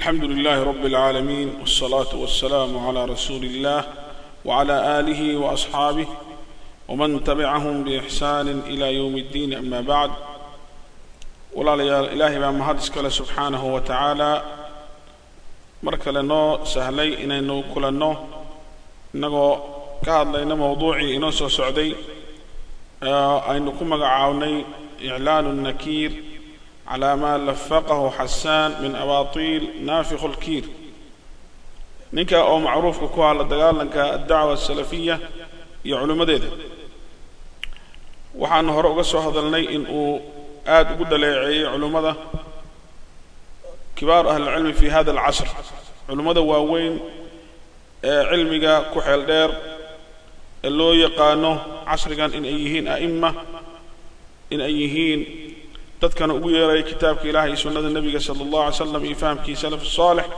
الحمد لله رب العالمين والصلاة والسلام على رسول الله وعلى آله وأصحابه ومن تبعهم بإحسان إلى يوم الدين أما بعد walaalayaal ilaahay baa mahad iskale subxaanahu wa tacaalaa mar kale noo sahlay inaynu kulanno innagoo ka hadlayno mowduucii inoo soo socday aynu ku magacaabnay iclaanu nakiir calaa maa lafaqahu xasaan min abaatiil naafikhu lkiir ninka oo macruufka ku hadla dagaalanka addacwa asalafiya iyo culimmadeeda waxaanu hore uga soo hadalnay in uu aada ugu dhaleeceeyey culimmada kibaaru ahlilcilmi fi hada alcasr culimmada waaweyn ee cilmiga ku xeel dheer ee loo yaqaano casrigan in ay yihiin a'ima in ay yihiin dadkana ugu yeeraya kitaabka ilaah iyo sunnada nebiga sala allahu alay slam iyo fahamkii salaf saalix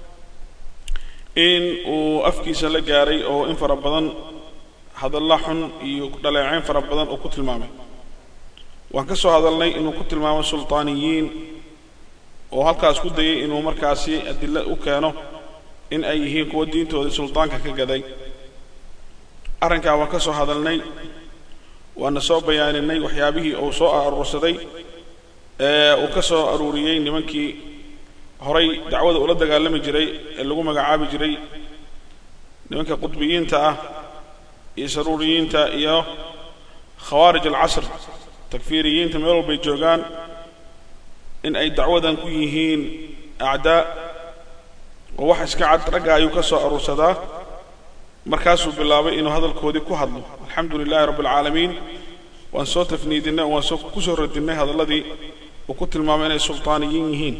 in uu afkiisa la gaaray oo in fara badan hadalla xun iyo dhaleeceyn fara badan oo ku tilmaamay waan ka soo hadalnay inuu ku tilmaamo sultaaniyiin oo halkaas ku dayay inuu markaasi adilo u keeno in ay yihiin kuwa diintoodii sultaanka ka gaday arrinkaa waan ka soo hadalnay waana soo bayaaninay waxyaabihii uu soo aruursaday ee uu ka soo aruuriyey nimankii horay dacwada ula dagaalami jiray ee lagu magacaabi jiray nimanka qudbiyiinta ah iyo saruuriyiinta iyo khawaarij alcasr takfiiriyiinta meel walbay joogaan in ay dacwadan ku yihiin acdaa oo wax iska cad ragga ayuu ka soo aruursadaa markaasuu bilaabay inuu hadalkoodii ku hadlo alxamdu lilahi rabbi alcaalamiin waan soo tafniidinay oo waan soo ku soo radinnay hadalladii uu ku tilmaamay inay sultaaniyiin yihiin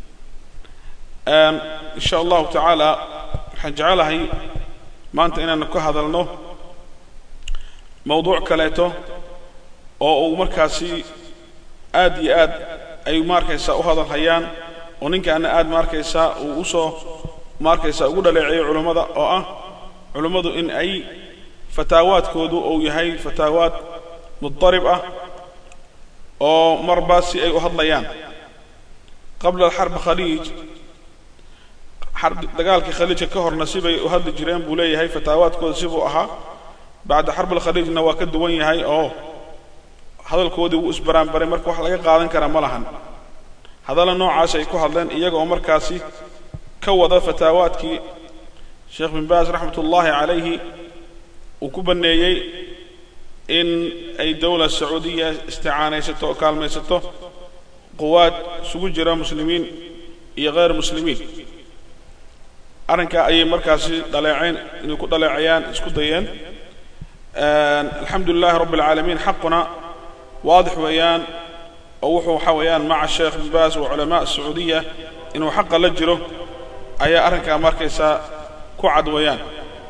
in sha allahu tacaala waxaan jecelahay maanta inaanu ka hadalno mowduuc kaleeto oo uu markaasi aad iyo aad ay maarkaysaa u hadalhayaan oo ninkaana aad maarkaysaa uu usoo maarkaysaa ugu dhaleeceeyo culummada oo ah culummadu in ay fataawaadkoodu uu yahay fataawaad mudarib ah oo marba si ay u hadlayaan qabla alxarbi khaliij dagaalkii khaliijka ka horna sibay u hadli jireen buu leeyahay fataawaadkooda sibuu ahaa bacda xarbi alkhaliijna waa ka duwan yahay oo hadalkoodii wuu isbaraanbaray marka wax laga qaadan karaa ma lahan hadalla noocaas ay ku hadleen iyaga oo markaasi ka wada fataawaadkii sheekh bin baas raxmat ullaahi calayhi uu ku banneeyey in ay dowla sacuudiya isticaanaysato oo kaalmaysato quwaad isugu jira muslimiin iyo hayr muslimiin arrinkaa ayay markaasi dhaleecayn inay ku dhaleecayaan isku dayeen alxamdu lilahi rabbi alcaalamiin xaquna waadix weeyaan oo wuxuu waxaa weeyaan maca sheekh bin baas wa culamaa sacuudiya inuu xaqa la jiro ayaa arrinkaa markaysaa ku cad weeyaan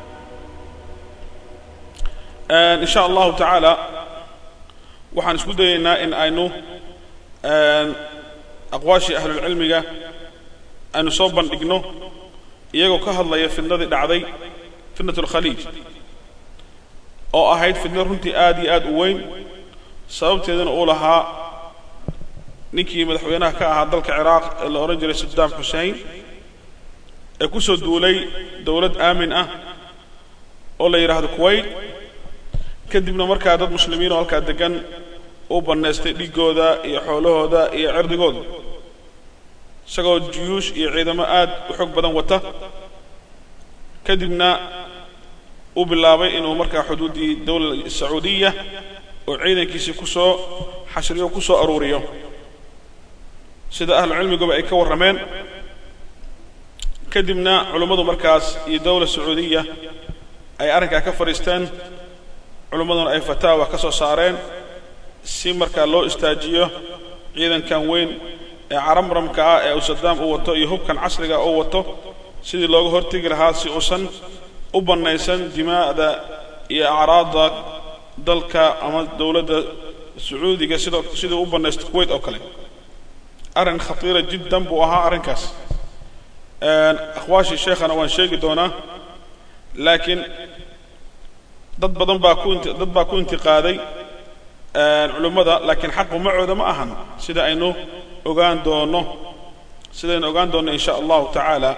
in sha allahu tacaala waxaan isku dayaynaa in aynu aqwaashii ahlulcilmiga aynu soo bandhigno iyagoo ka hadlaya fidnadii dhacday fitnat alkhaliij oo ahayd fidno runtii aad iyo aad u weyn sababteedana uu lahaa ninkii madaxweynaha ka ahaa dalka ciraaq ee la odhan jiray saddaam xusein ee ku soo duulay dowlad aamin ah oo la yidhaahdo kuwayt kadibna markaa dad muslimiin oo halkaa deggan uu bannaystay dhiggooda iyo xoolahooda iyo cirdigooda isagoo juyuush iyo ciidamo aad u xoog badan wata kadibna uu bilaabay inuu markaa xuduuddii dowla sacuudiya oo ciidankiisii ku soo xashriyo ku soo aruuriyo sida ahlucilmiguba ay ka warrameen kadibna culummadu markaas iyo dowla sacuudiya ay arrinkaa ka fadhiisteen culummaduna ay fataawa ka soo saareen si markaa loo istaajiyo ciidankan weyn ee caramramka ah ee uu saddaam uu wato iyo hubkan casriga uu wato sidii looga hortegi lahaa si uusan u bannaysan dimaa'da iyo acraadda dalka ama dowladda sacuudiga sidoo siduu u bannaysto kuwayt oo kale arrin khatiira jiddan buu ahaa arrinkaas akhwaashii sheekhana waan sheegi doonaa laakiin dad badan baa ku dad baa ku intiqaaday culimmada laakiin xaqu macooda ma ahan sida aynu ogaan doono sidaynu ogaan doonno in sha allahu tacaala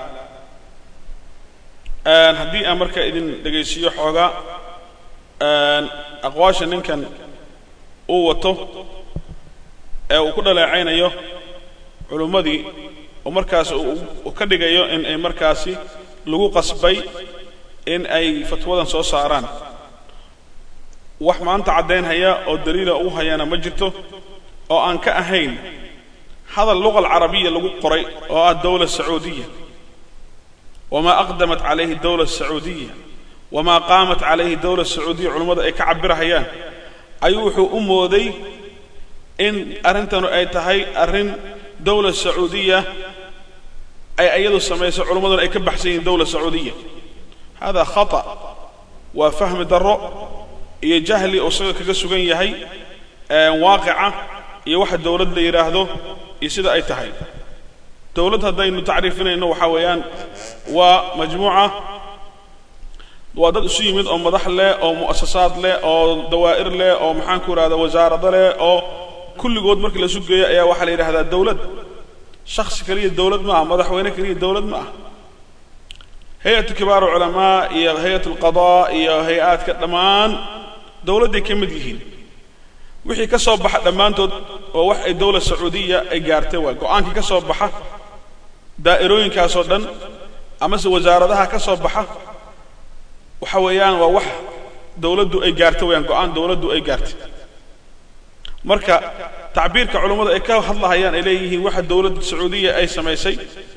haddii aan marka idin dhegaysiiyo xoogaa aqwaasha ninkan uu wato ee uu ku dhaleecaynayo culummadii oo markaas uu ka dhigayo in ay markaasi lagu qasbay in ay fatwadan soo saaraan wax maanta caddaynhaya oo daliila ugu hayaana ma jirto oo aan ka ahayn hadal luqa alcarabiya lagu qoray oo ah dowla sacuudiya wamaa aqdamat calayhi dowla sacuudiya wamaa qaamat calayhi dowla sacuudiya culummadu ay ka cabirahayaan ayuu wuxuu u mooday in arrintanu ay tahay arrin dowla sacuudiya ay iyadu samayso culummaduna ay ka baxsan yihiin dowla sacuudiya hada khata waa fahmi darro iyo jahli oo isaga kaga sugan yahay waaqica iyo waxa dowlad la yidhaahdo iyo sida ay tahay dowladd haddaynu tacriifinayno waxaa weeyaan waa majmuuca waa dad isu yimid oo madax leh oo mu'asasaad leh oo dawaa'ir leh oo maxaanku idhahda wasaarado leh oo kulligood markii la isu geeyo ayaa waxaa la yidhahdaa dowlad shaksi keliya dowlad ma ah madaxweyne keliya dowlad ma ah hay-atu kibaaru culamaa iyo hay-at alqadaa iyo hay-aadka dhammaan dowladday ka mid yihiin wixii ka soo baxa dhammaantood oo wax ay dowla sacuudiya ay gaartay waa go-aankii ka soo baxa daa'irooyinkaasoo dhan amase wasaaradaha ka soo baxa waxa weeyaan waa wax dowladdu ay gaartay weyaan go-aan dowladdu ay gaartay marka tacbiirka culummadu ay ka hadlahayaan ay leeyihiin waxa dowladda sacuudiya ay samaysay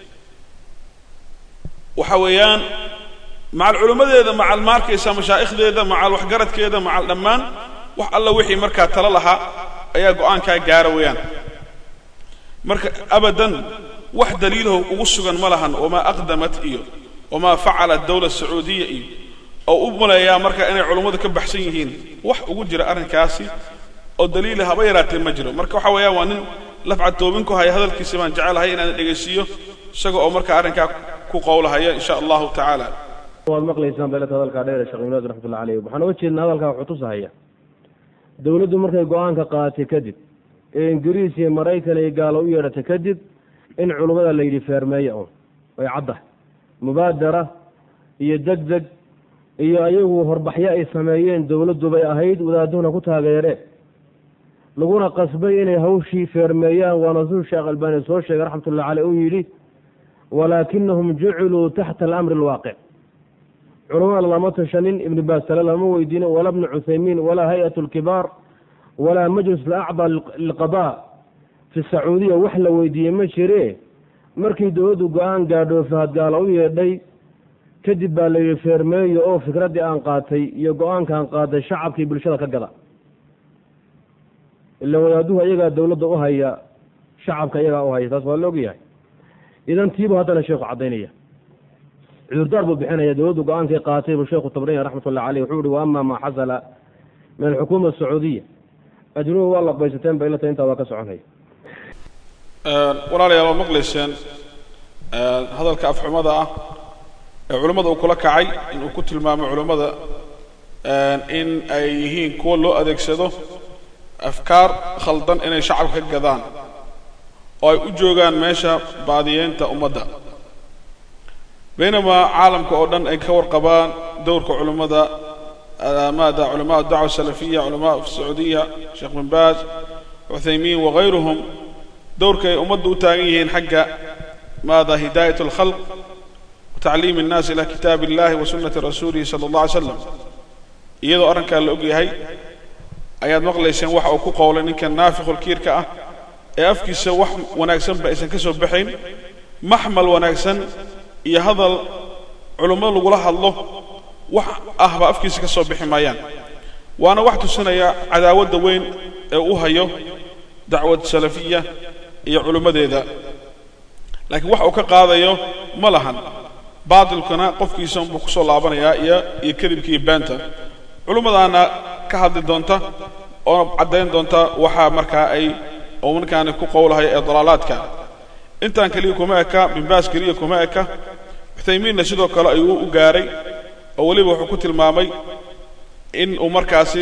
waxa weeyaan macal culimmadeeda macal maarkaysa mashaa'ikhdeeda macal waxgaradkeeda macal dhammaan wax alla wixii markaa talo lahaa ayaa go-aankaa gaara weeyaan marka abadan wax daliilaho ugu sugan ma lahan wamaa aqdamat iyo wamaa facalat dowla sacuudiya iyo oo u maleeyaa marka inay culummadu ka baxsan yihiin wax ugu jira arrinkaasi oo daliila haba yaraatee ma jiro marka waxa weeyaan waa nin lafcad toobin ku haya hadalkiisa baan jecelahay inaan dhegaysiiyo isaga oo marka arrinkaa ku qowlahaya in sha allahu tacaala waad maqlaysaan beeleta hadalkaa dheer sheekh ibn raxmatullah caleyh waxaan uga jeednaa hadalkaa wuxuu tusahaya dowladdu markay go-aanka qaadatay kadib ee ingiriis iyo maraykan iyo gaalo u yeedhatay kadib in culummada la yidhi feermeeya un way caddahay mubaadara iyo deg deg iyo ayagu horbaxyo ay sameeyeen dowladdu bay ahayd wadaaduhuna ku taageereen laguna qasbay inay hawshii feermeeyaan waana suu sheekh albaani soo sheegay raxmatullahi caleyh uu yidhi walaakinahum juciluu taxta alamri alwaaqic culamada lama tashanin ibnu baas tale lama weydiinin walaa bnu cuthaymiin walaa hay-at alkibaar walaa majlis alacdaa lilqadaa fi sacuudiya wax la weydiiyey ma jire markii dowladdu go-aan gaadho fahadgaalo u yeedhay kadib baa la yidhi feermeeyo oo fikraddii aan qaatay iyo go-aankaan qaatay shacabkii bulshada ka gada ila wadaaduhu iyagaa dowladda u haya shacabka iyagaa u haya taas waa la ogyahay idan tiibuu haddana sheekhu caddaynaya cudurdaar buu bixinaya dowladdu go-aankay qaatay buu sheekhu tabranya raxmatullahi caleyh wuxuu ihi wa ama maa xasala min alxukuuma asacuudiya ajnuhu waa laqbaysateen ba ilata intaa waa ka soconaya walaalayaal waa maqlayseen hadalka afxumada ah ee culimmada uu kula kacay in uu ku tilmaamo culimmada in ay yihiin kuwa loo adeegsado afkaar khaldan inay shacabka ka gadaan oo ay u joogaan meesha baadiyeynta ummadda baynamaa caalamka oo dhan ay ka warqabaan dowrka culimmada maada culamaa dacwa salafiya culamaa fi sacuudiya sheekh bin baaz cuthaymiin wagayruhum dowrka ay ummadda u taagan yihiin xagga maada hidaayat alkhalq watacliim الnaas ila kitaab illahi wa sunati rasuulihi sala اllah alay slam iyadoo arrinkaa la og yahay ayaad maqlayseen waxa uu ku qowlay ninkan naafiqulkiirka ah ee afkiisa wax wanaagsanba aysan ka soo baxayn maxmal wanaagsan iyo hadal culummo lagula hadlo wax ahba afkiisa ka soo bixi maayaan waana wax tusinaya cadaawadda weyn ee u hayo dacwad salafiya iyo culimmadeeda laakiin wax uu ka qaadayo ma lahan baatilkuna qofkiisa unbuu ku soo laabanayaa iyo iyo kadibka iyo baanta culimmadaana ka hadli doonta oo caddayn doonta waxaa markaa ay oo markaani ku qowlahay ee dalaalaadka intaan keliya kuma eka binbaas keliya kuma eka cuthaymiinna sidoo kale ayuu u gaaray oo weliba wuxuu ku tilmaamay in uu markaasi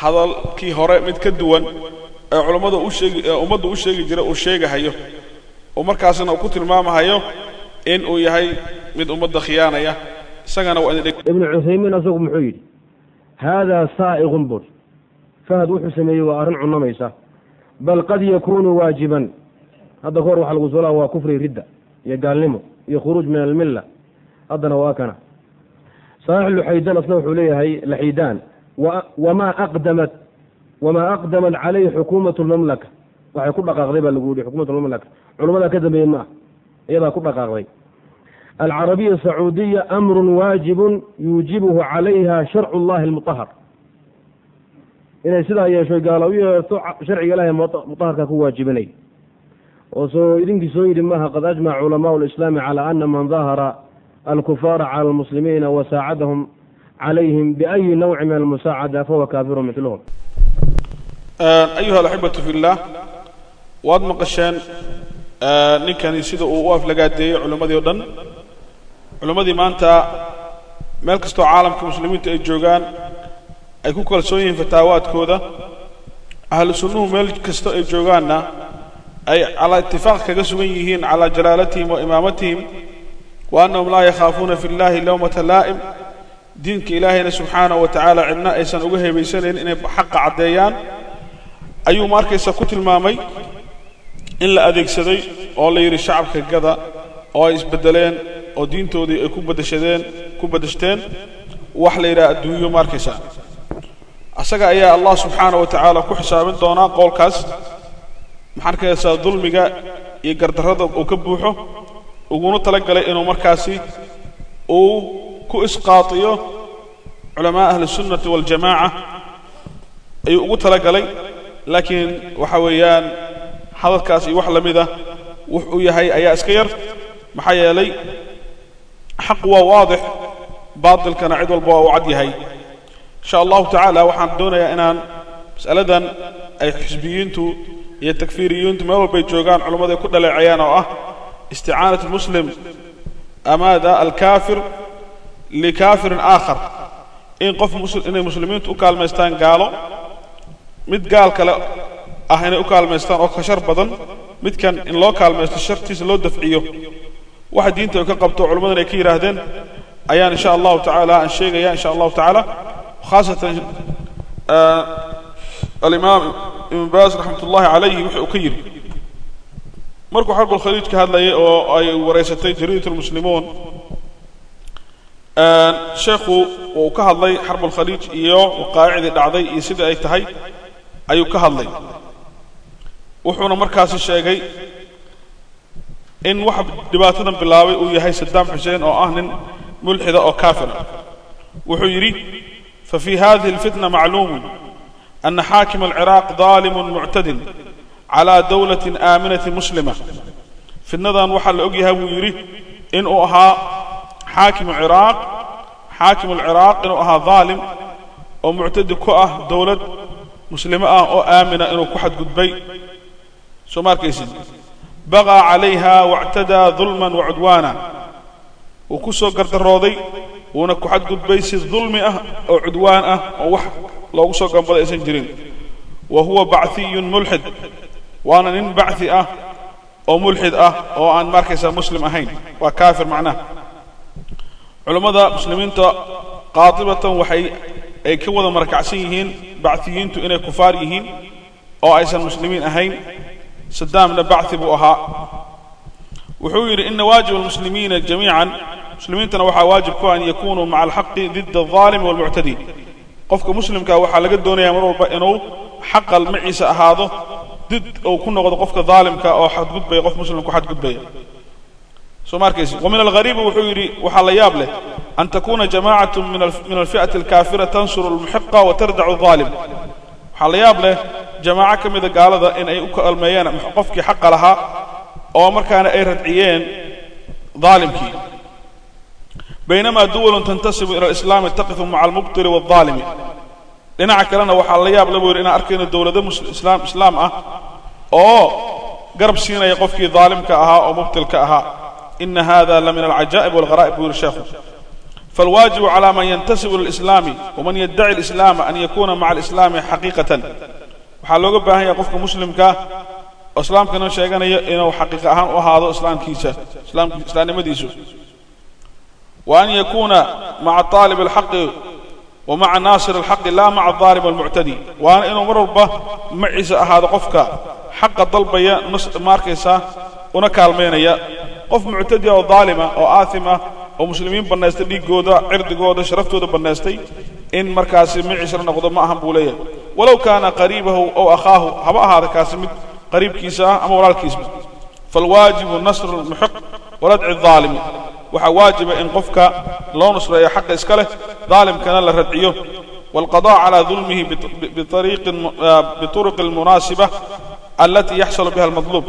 hadalkii hore mid ka duwan ee culammada u sheegi ee ummadda u sheegi jira uu sheegahayo oo markaasna uu ku tilmaamahayo in uu yahay mid ummadda khiyaanaya isagana waa idin ibnu cuthaymiin asagu muxuu yidhi haadaa saa'iqun bur fahad wuxuu sameeyey waa arrin cunamaysa bal qad yakuunu waajiban hadda kahor waxa lagu solaa waa kufri ridda iyo gaalnimo iyo khuruuj min almilla haddana waa kana saxiix luxaydan asna wuxuu leeyahay laxiidaan wamaa aqdamat wamaa aqdamat calayhi xukuumatu lmamlaka waxay ku dhaqaaqday baa lagu yihi xukuumat lmamlaka culamadaa ka dambeeyey ma ah iyadaa ku dhaqaaqday alcarabiya sacuudiya amrun waajibun yuujibuhu calayha sharcu llahi almutahar inay sidaa yeesho gaala u yeerto sharciga ilahay mutaharka ku waajibinay oo soo idinkii soo yidhi maaha qad ajmaca culamaau lislaami cala ana man dahara alkufaara cala almuslimiina wasaacadahum calayhim biayi nawci min almusaacada fahuwa kaafirun mitluhum ayuha alaxibatu fi llah waad maqasheen ninkani sida uu u aflagaadeeyey culimmadii o dhan culimmadii maanta meel kastoo caalamka muslimiinta ay joogaan ay ku kalsoon yihiin fataawaadkooda ahlu sunnuhu meel kasta ay joogaanna ay calaa itifaaq kaga sugan yihiin calaa jalaalatihim wa imaamatihim wa annahum laa yakhaafuuna fi llahi lowmata laa'im diinka ilaahayna subxaanahu wa tacaala cidna aysan uga heebaysanayn inay xaqa caddeeyaan ayuu ma arkaysa ku tilmaamay in la adeegsaday oo la yidhi shacabka gada oo ay isbeddeleen oo diintoodii ay ku badashadeen ku badashteen wax la yidhaha adduunyo ma arkaysa asaga ayaa allah subxaanahu wa tacaala ku xisaabin doonaa qowlkaas maxaan arkaysaa dulmiga iyo gardarrada uu ka buuxo uguna tala galay inuu markaasi uu ku isqaatiyo culamaa ahli sunnati waljamaaca ayuu ugu tala galay laakiin waxa weeyaan hadalkaas iyo wax la mid ah wux uu yahay ayaa iska yar maxaa yeelay xaq waa waadix baatilkana cid walba waa u cad yahay insha allahu tacaala waxaan doonayaa inaan mas'aladan ay xisbiyiintu iyo takfiiriyiintu meel walbay joogaan culummadu ay ku dhaleecayaan oo ah isticaanat almuslim amaada alkaafir likaafirin aakhar in qof inay muslimiintu u kaalmaystaan gaalo mid gaal kale ah inay u kaalmaystaan oo ka shar badan midkan in loo kaalmaysto shartiisa loo dafciyo waxa diinta ay ka qabto culimmadan ay ka yidhaahdeen ayaan insha allahu tacaala aan sheegaya insha allahu tacaala khaasatan alimaam ibn baas raxmat ullahi calayhi wuxuu ka yidhi markuu xarbulkhaliij ka hadlayay oo ay wareysatay jariidat lmuslimuun sheekhu uu ka hadlay xarbulkhaliij iyo waqaaicdii dhacday iyo sidai ay tahay ayuu ka hadlay wuxuuna markaasi sheegay in waxa dhibaatadan bilaabay uu yahay sadaam xuseen oo ah nin mulxida oo kaafira wuxuu yidhi fafi hadihi alfitna macluumun ana xaakima alciraaq daalimun muctadin calaa dowlatin aaminatin muslima fitnadan waxaa la og yahay buu yidhi inuu ahaa xaakimu ciraaq xaakimu alciraaq inuu ahaa daalim oo muctadi ku ah dowlad muslimo ah oo aamina inuu ku xadgudbay soo ma arkaysid baqaa calayha wactadaa dulman wacudwaana wuu ku soo gardarooday wuuna ku xadgudbay si dulmi ah oo cudwaan ah oo wax loogu soo gambaday aysan jirin wa huwa baciyun mulxid waana nin bachi ah oo mulxid ah oo aan markaysaa muslim ahayn waa kaafir macnaha culammada muslimiinta qaatibatan waxay ay ka wada marakacsan yihiin bachiyiintu inay kufaar yihiin oo aysan muslimiin ahayn sadaamna bachi buu ahaa wuxuu yidhi ina waajib almuslimiina jamiican muslimiintana waxaa waajib ku an yakunuu maca alxaqi dida alظaalimi walmuctadi qofka muslimka waxaa laga doonaya mar walba inuu xaqa maciisa ahaado did uu ku noqdo qofka daalimka oo xadgudbaya qof muslim ku xadgudbaya soo ma arkaysi wamin alghariibi wuxuu yidhi waxaa la yaab leh an takuna jamacatu min alfi'ati alkaafira tansuru almuxiqa wa tardacu alظaalim waxaa la yaab leh jamaaco ka mida gaalada in ay u kaalmeeyeen qofkii xaqa lahaa oo markaana ay radciyeen daalimkii baynamaa duwalun tantasibu ila alislaami taqifu maca almubtili waaldaalimi dhinaca kalena waxaa la yaab la buu yidhi inaan arkayno dowlado islaam islaam ah oo garab siinaya qofkii daalimka ahaa oo mubtilka ahaa ina hada la min alcajaa'ib walgharaa'ib buu yidhi sheekhu فالواجب على من ينتسب للإسلام ومن يدعي الإسلام أن يكون مع الإسلام حقيقة waxaa looga baahan yahay qofka muslimka oo islaamkana sheeganaya inuu xaqiiq ahaan u ahaado islaamkiisa islaam islaamnimadiisu wa an yakuuna maca طaalib اlxaqi wa maca naasir اlxaqi laa maca aalib almuctadi waana inuu mar walba maciisa ahaado qofka xaqa dalbaya ma arkaysaa una kaalmaynaya qof muctadiya oo daalima oo aathim ah oo muslimiin bannaystay dhiiggooda cirdigooda sharaftooda bannaystay in markaasi maciisa la noqdo ma ahan buu leeyahay walow kaana qariibahu ow akhaahu haba ahaada kaasi mid qariibkiisa ah ama walaalkiisba faalwaajibu nasru lmuxiq waradci aalimi waxaa waajiba in qofka loo nusreeyo xaqa iska leh daalimkana la radciyo waalqada calaa dulmihi bituruqi almunaasiba alatii yaxsulu biha almadluub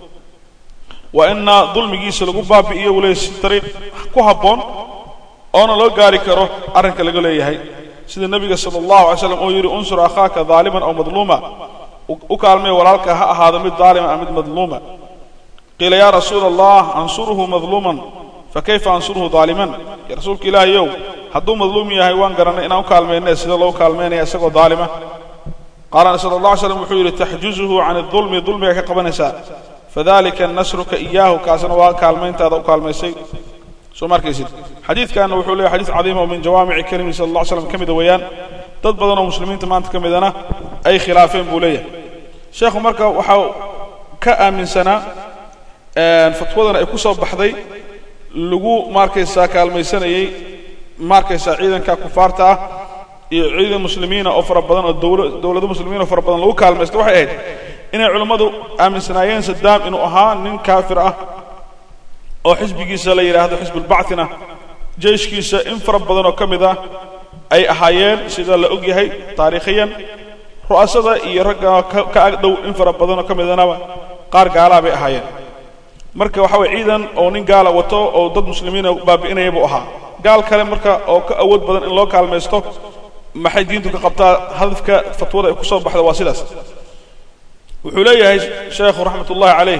waa ina dulmigiisa lagu baabi'iyo wule si dariiq ku habboon oona loo gaari karo arrinka laga leeyahay sida nebiga sala allahu alay slam uu yidhi unsur akhaaka daaliman aw madluuma u kaalmay walaalka ha ahaado mid daalima ama mid madluuma qiila yaa rasuula allah ansuruhu madluuman fakayfa ansuruhu daaliman ya rasuulka ilaahayow hadduu madluum yahay waan garannay inaan u kaalmayne sida loo kaalmaynaya isagoo daalima qaala sala allah alay slam wuxuu yidhi taxjuzuhu can adulmi dulmiga ka qabanaysaa fadalika nasruka iyaahu kaasna waa kaalmayntaada u kaalmaysay soo ma arkaysid xadiidkanna wuxuu leeyahy xadiis cadiima oo min jawaamici kalimi sala allah ly slam ka mida weeyaan dad badan oo muslimiinta maanta ka midana ay khilaafeen buu leeyahay sheekhu marka waxaa ka aaminsanaa fatwadana ay ku soo baxday lagu maarkaysaa kaalmaysanayey maarkaysaa ciidanka kufaarta ah iyo ciidan muslimiina oo fara badan oo dowlado muslimiin oo fara badan lagu kaalmaysta waxay ahayd inay culammadu aaminsanaayeen sadaam inuu ahaa nin kaafir ah oo xisbigiisa la yidhaahdo xisbulbactina jeyshkiisa in fara badan oo ka mid ah ay ahaayeen sida la og yahay taariikhiyan ru'asada iyo ragga ka ag dhow in fara badan oo ka midanaba qaar gaalaa bay ahaayeen marka waxa weye ciidan oo nin gaala wato oo dad muslimiina baabi'inaya buu ahaa gaal kale marka oo ka awood badan in loo kaalmaysto maxay diintu ka qabtaa hadafka fatwada ay ku soo baxda waa sidaas wuxuu leeyahay sheekhu raxmat ullahi calayh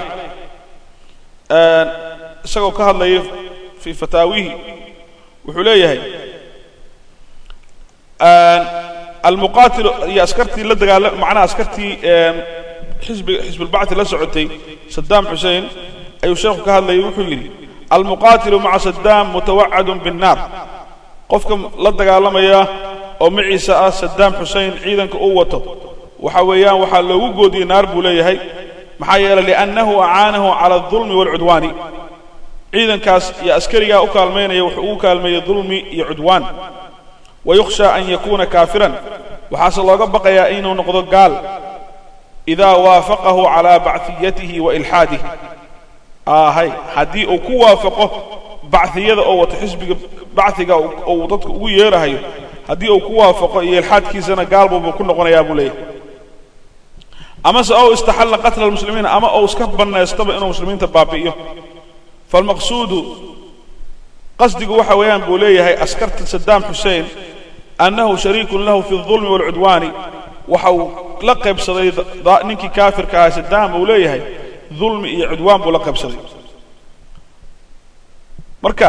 isagoo ka hadlaya fii fataawihi wuxuu leeyahay almuqaatil iyo askartii la dagaala macnaha askartii xisbi xisbulbacti la socotay sadaam xusein ayuu sheekhu ka hadlayay wuxuu yidhi almuqaatilu maca sadaam mutawacadun binnaar qofka la dagaalamaya oo maciisa ah sadaam xusein ciidanka uu wato waxa weeyaan waxaa loogu goodiyey naar buu leeyahay maxaa yeelay liannahu acaanahu cala aldulmi waalcudwaani ciidankaas iyo askarigaa u kaalmaynaya wuxuu ugu kaalmeeyey dulmi iyo cudwaan wayukhsha an yakuuna kaafiran waxaase looga baqayaa inuu noqdo gaal idaa waafaqahu calaa baciyatihi wa ilxaadih ahay haddii uu ku waafaqo baciyada oo wato xisbiga baciga uu dadka ugu yeerahayo haddii uu ku waafaqo iyo ilxaadkiisana gaal buubuu ku noqonayaa buu leeyahay amase ou istaxalla qatla almuslimiina ama ou iska bannaystaba inuu muslimiinta baabi'iyo faalmaqsuudu qasdigu waxa weeyaan buu leeyahay askarta sadaam xusein annahu shariikun lahu fi aldulmi waalcudwaani waxa uu la qaybsaday ninkii kaafirka ahaa sadaam uu leeyahay dulmi iyo cudwaan buu la qaybsaday marka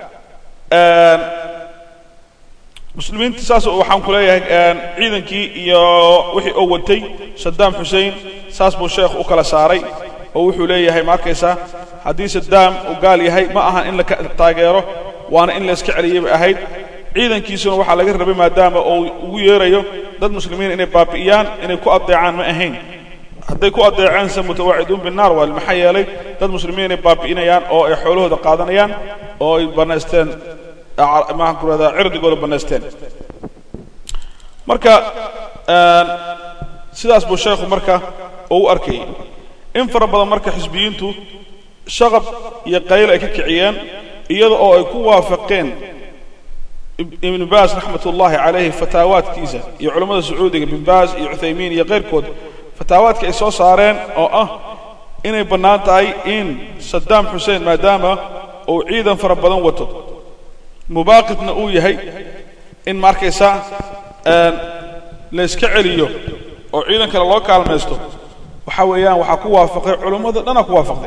muslimiinta saas waxaan ku leeyahay ciidankii iyo wixii oo watay sadaam xusein saas buu sheekhu u kala saaray oo wuxuu leeyahay ma arkaysaa haddii sadaam uu gaal yahay ma ahan in la taageero waana in la iska celiyay bay ahayd ciidankiisuna waxaa laga rabay maadaama uu ugu yeerayo dad muslimiin inay baabi'iyaan inay ku adeecaan ma ahayn hadday ku adeeceense mutawaaciduun binnaar waa maxaa yeelay dad muslimiin inay baabi'inayaan oo ay xoolahooda qaadanayaan oo ay bannaysteen maxaan ku rahdaa cirdigooda bannaysteen marka sidaas buu sheekhu marka oo u arkayay in fara badan marka xisbiyiintu shaqab iyo qayl ay ka kiciyeen iyada oo ay ku waafaqeen ibnu baas raxmat ullaahi calayhi fataawaadkiisa iyo culammada sacuudiga ibn baas iyo cuthaymiin iyo keyrkood fataawaadka ay soo saareen oo ah inay bannaan tahay in sadaam xuseen maadaama uu ciidan fara badan wato mubaaqidna uu yahay in ma arkaysaa layska celiyo oo ciidan kale loo kaalmaysto waxaa weeyaan waxaa ku waafaqay culummada dhanaa ku waafaqday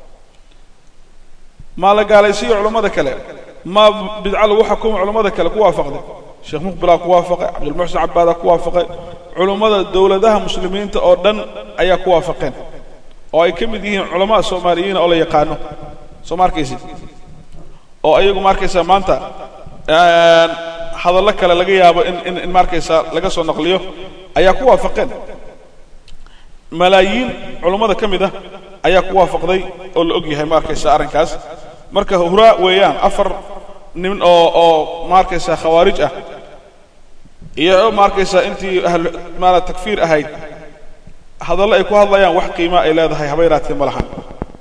maa la gaalaysiiyo culummada kale ma bidca lagu xukumo culummada kale ku waafaqday sheekh muqbilaa ku waafaqay cabdilmuxsin cabaadaa ku waafaqay culummada dowladaha muslimiinta oo dhan ayaa ku waafaqeen oo ay ka mid yihiin culamaa soomaaliyiina oo la yaqaano soo ma arkaysid oo ayagu ma arkaysaa maanta hadallo kale laga yaabo in in in ma arkaysaa laga soo naqliyo ayaa ku waafaqeen malaayiin culummada ka mid ah ayaa ku waafaqday oo la og yahay ma arkaysaa arrinkaas marka huraa weeyaan afar nin oo oo ma arkaysaa khawaarij ah iyo ma arkaysaa intii ahlu maala takfiir ahayd hadallo ay ku hadlayaan wax qiima ay leedahay haba yaraatee ma lahan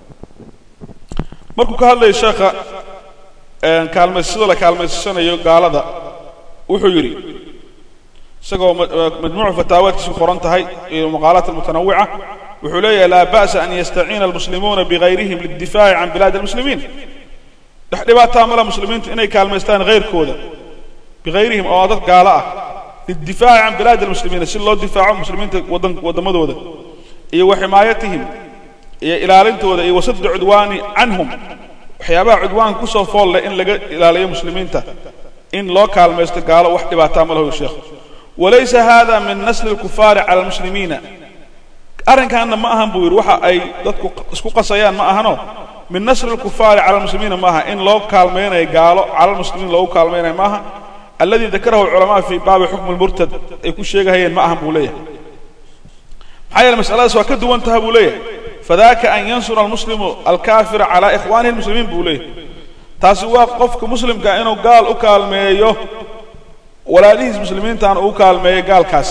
markuu ka hadlaya sheekha kaalmaysashada la kaalmaysashanayo gaalada wuxuu yidhi isagoo majmuucu fataawaadkiisu qoran tahay iyo maqaalaat almutanawica wuxuu leeyahay laa ba'sa an yastaciina almuslimuuna bigayrihim lidifaaci can bilaadi almuslimiin dhex dhibaataa mala muslimiintu inay kaalmaystaan hayrkooda bigayrihim oo dad gaalo ah lidifaaci can bilaadi almuslimiina si loo difaaco muslimiinta wadan waddamadooda iyo wa ximaayatihim iyo ilaalintooda iyo wasadda cudwaani canhum waxyaabaha cudwaanka kusoo fool leh in laga ilaaliyo muslimiinta in loo kaalmaysto gaalo wax dhibaataa ma lahoy sheekhu walaysa hada min nasli alkufaari cala almuslimiina arrinkaanna ma ahan buu yidhi waxa ay dadku isku qasayaan ma ahano min nasri alkufaari cala almuslimiina maaha in loo kaalmaynayo gaalo cala almuslimiin loogu kaalmaynayo maaha alladii dakarahu alculamaa fii baabi xukmi lmurtad ay ku sheegahayeen ma ahan buu leeyahay maxaa yeele masaladaas waa ka duwan taha buu leeyahay fadaka an yansura almuslimu alkaafira calaa ikhwaanihi almuslimiin buu leeyahay taasi waa qofka muslimka inuu gaal u kaalmeeyo walaalihiis muslimiintaan uu kaalmeeyo gaalkaas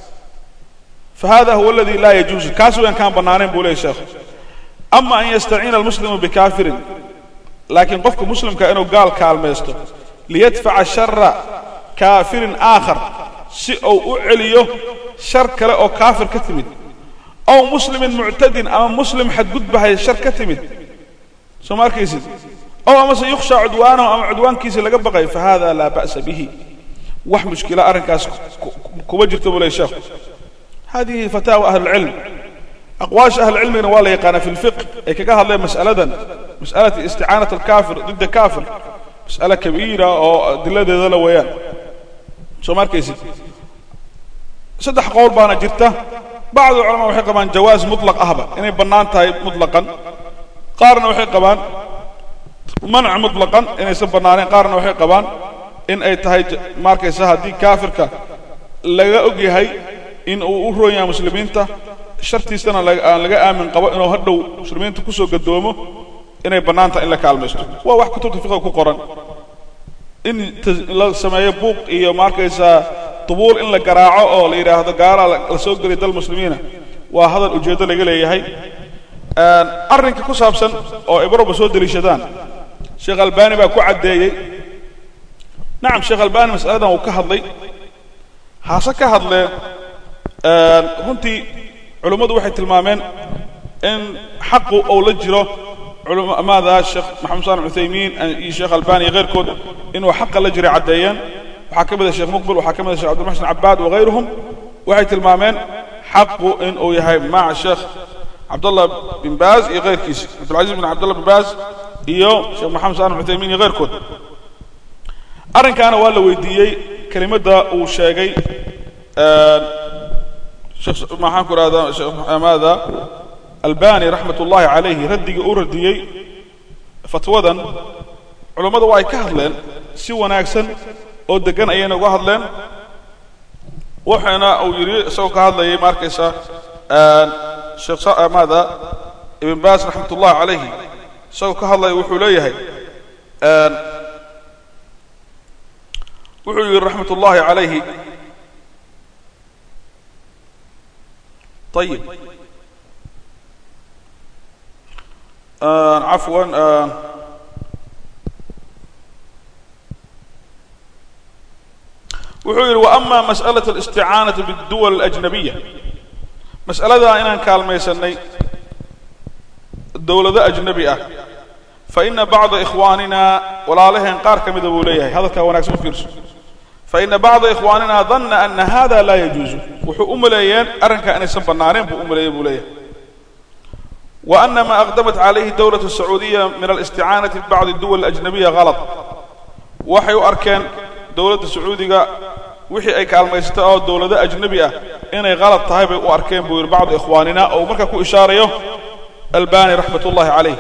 fahada huwa aladi laa yajuuzu kaas wayaan kaan bannaanayn buu leeyahy sheekhu ama an yastaciina almuslimu bikaafirin laakiin qofka muslimka inuu gaal kaalmaysto liyadfaca shara kaafirin aakhar si uu u celiyo shar kale oo kaafir ka timid aw muslimin muctadin ama muslim xadgudbahay shar ka timid soo ma arkaysid ow amase yukhshaa cudwaanahu ama cudwaankiisa laga baqay fa hada laa ba'sa bihi wax mushkila arrinkaas kuma jirto buu ley sheekhu hadihi fataawa ahlilcilm aqwaasha ahlilcilmigana waa la yaqaanaa fi lfiq ay kaga hadleen mas'aladan mas'alati isticaanat alkaafir didda kaafir mas'ale kabiira oo adiladeeda la weeyaan soo ma arkaysid saddex qowl baana jirta bacdu culamaa waxay qabaan jawaas mutlaq ahba inay bannaan tahay mutlaqan qaarna waxay qabaan manc mutlaqan inaysan bannaanayn qaarna waxay qabaan in ay tahay ma arkaysa haddii kaafirka laga og yahay in uu u roon yahay muslimiinta shartiisana aan laga aamin qabo inuu hadhow muslimiinta kusoo gadoomo inay bannaan tahay in la kaalmaysto waa wax kutubta fiqiga ku qoran in la sameeyo buuq iyo ma arkaysaa dubuul in la garaaco oo la yidhaahdo gaalaa la soo geliy dal muslimiina waa hadal ujeeddo laga leeyahay arrinka ku saabsan oo ibroba soo deliishadaan sheekh albani baa ku caddeeyey nacam sheekh albani mas'aladan uu ka hadlay haase ka hadlee runtii culummadu waxay tilmaameen in xaqu uu la jiro culamaada sheekh maxamed salim cuthaymiin iyo sheekh albani iyo keyrkood inuu xaqa la jiray caddeeyeen waxaa ka mid a sheekh muqbil waxaa ka mid a shekh abdilmaxsin cabaad wagayruhum waxay tilmaameen xaqu in uu yahay maca sheekh cabdallah bin baaz iyo keyrkiisa cabdilcaziz bin cabdallah bin baaz iyo sheekh maxamed salim cuthaymiin iyo keyrkood arrinkaana waa la weydiiyey kelimadda uu sheegay maxaan ku ihahdaa sheekh maada albani raxmat ullahi calayhi raddigii uu radiyey fatwadan culummadu waa ay ka hadleen si wanaagsan oo degan ayayna uga hadleen waxayna uu yidhi isagoo ka hadlayay ma arkaysa sheekh maada ibn baas raxmat ullahi calayhi isagoo ka hadlaya wuxuu leeyahay wuxuu yidhi raxmat ullahi calayhi طيب آه عفوا آه wuxuu yidhi وأma masأlaة الاsticaanaةi bالduwal الأجnabiya mas'aladaa inaan kaalmaysanay dowlado أجnabi ah faإna bacضa إkhwaanina walaalaheen qaar ka mida buu leeyahay hadalkaa wanaagsan u fiirso faina bacda ikhwaanina danna ana hada laa yajuuzu wuxuu u maleeyeen arrinkaa inaysan bannaaneen buu u maleeyey buu leeyahay wa ana ma aqdamat calayhi dowlatu sacuudiya min alisticaanati bibacdi duwal ajnabiya halad waxay u arkeen dowladda sacuudiga wixii ay kaalmaysatay oo dowlado ajnabi ah inay halad tahay bay u arkeen buu yidhi bacdu ikhwaanina oo uu markaa ku ishaarayo albani raxmat ullahi calayh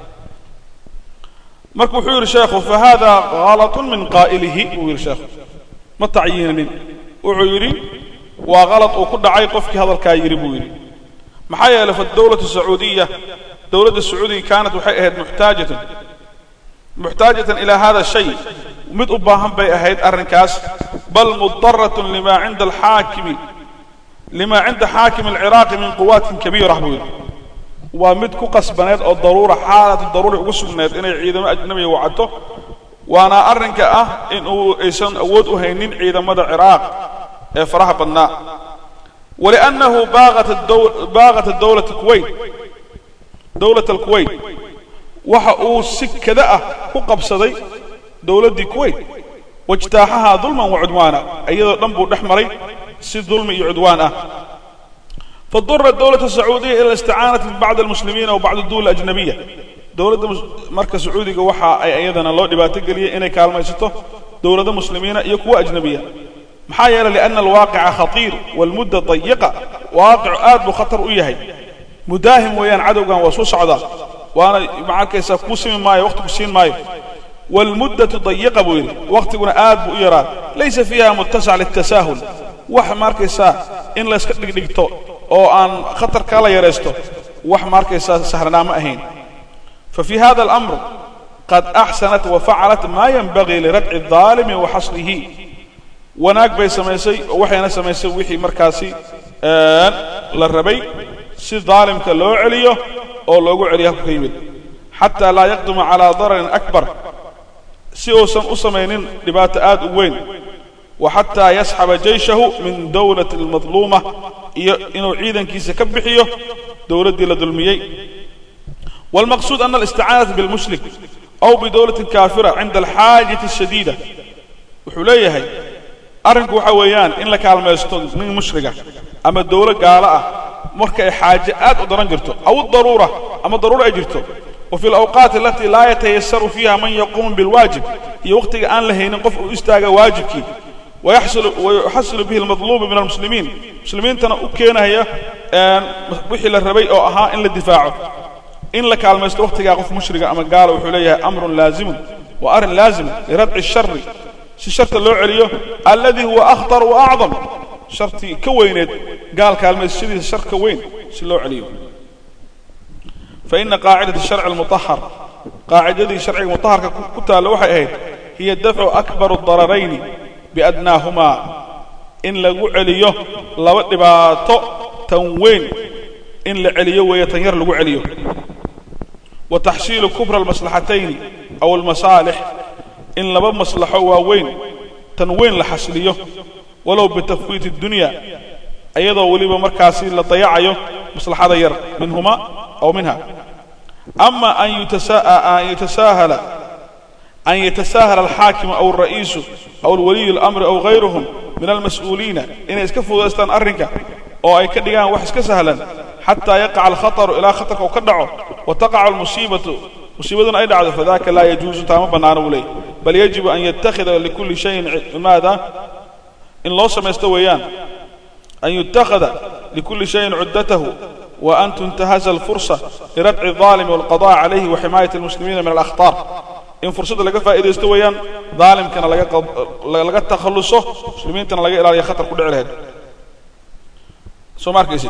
marka wuxuu yidhi sheekhu fahada galat min qaa'ilihi buu yidhi sheekhu ma tacyiinin wuxuu yidhi waa kalad uu ku dhacay qofkii hadalkaa yidhi buu yidhi maxaa yeelay fadawlatu sacuudiya dowladda sacuudiga kaanat waxay ahayd muxtaajatan muxtaajatan ilaa hada shay mid u baahan bay ahayd arrinkaas bal mudaratun lima cinda alxaakimi lima cinda xaakimi alciraaqi min quwaatin kabiira buu yidhi waa mid ku qasbaneed oo daruura xaalatu daruuri ugu sugneed inay ciidamo ajnabiga wacato waana arrinka ah in uu aysan awood u haynin ciidamada ciraaq ee faraha badnaa waliannahu baaqat dowlata kuwait dowlata alkuwait waxa uu si kada ah ku qabsaday dowladdii kuwait wajtaaxahaa dulman wa cudwaana iyadoo dhan buu dhex maray si dulmi iyo cudwaan ah فاضطرت الدولة السعودية إلى الاستعانة ببعض المسلمين وبعض الدول الأجنبية دولة مركز سعودي وحا أي أيضا الله دباتك لي إني كالما يسطه دولة مسلمين يكوى أجنبية محايا لأن الواقع خطير والمدة ضيقة واقع آد بخطر إيهي مداهم ويان عدو كان وصوص عدا وأنا معك يسا كوسي من ماي وقت كوسين ماي والمدة ضيقة بويري وقت كنا آد بويران ليس فيها متسع للتساهل wax markaysaa in la iska dhigdhigto oo aan khatar kala yaraysto wax markaysaa sahlanaa ma ahayn ففي هذا الأمر قد أحسنت وفعلت ما ينبغي لردع الظالم وحصره وناك بي سميسي وحينا سميسي وحي مركاسي آن للربي سي ظالم كاللو عليه أو لوغو عليه كيمد حتى لا يقدم على ضرر أكبر سي أوسم أسمينين لبات آد وين وحتى يسحب جيشه من دولة المظلومة إنه عيدا كيس كبحيه دولة دي لدلميي والمقصود أن الاستعانة بالمشرك أو بدولة كافرة عند الحاجة الشديدة وحوليه هي أرنك وحويان إن لك على من مشركة أما الدولة قالة مركة حاجات ودرنجرته أو الضرورة أما الضرورة أجرته وفي الأوقات التي لا يتيسر فيها من يقوم بالواجب هي وقت أن لهين قف استاغ واجبك ويحصل ويحصل به المطلوب من المسلمين المسلمين تنا أكينا هي وحي للربي أو أها إن للدفاع إن لك على المست وقت قف مشرق أما قال وحوليها أمر لازم وأر لازم لردع الشر الشرط اللي عليه الذي هو أخطر وأعظم شرطي كوينت قال كلمة الشديد الشر كوين شلو عليه فإن قاعدة الشرع المطهر قاعدة الشرع المطهر كتها لوحي هي الدفع أكبر الضررين بأدناهما إن لغو عليه لو دباتو تنوين إن لعليه ويتنير لغو عليه وتحصيل كبر المصلحتين أو المصالح إن لبا مصلحة وين تنوين لحصليه ولو بتفويت الدنيا أيضا وليبا مركاسي لطيعيه مصلحة ير منهما أو منها أما أن, يتسا... أن يتساهل أن يتساهل الحاكم أو الرئيس أو الولي الأمر أو غيرهم من المسؤولين إن يسكفوا دستان أرنك أو أي كدقان وحس كسهلا حتى يقع الخطر إلى خطرك وكدعه وتقع المصيبة مصيبة أي دعوة فذاك لا يجوز تام بنان ولي بل يجب أن يتخذ لكل شيء ماذا إن الله سميستويان أن يتخذ لكل شيء عدته وأن تنتهز الفرصة لردع الظالم والقضاء عليه وحماية المسلمين من الأخطار إن فرصة لقى فائدة استويان ظالم كان لقى, قض... لقى تخلصه مسلمين كان لقى إلى خطر كل عليه سو ماركيسي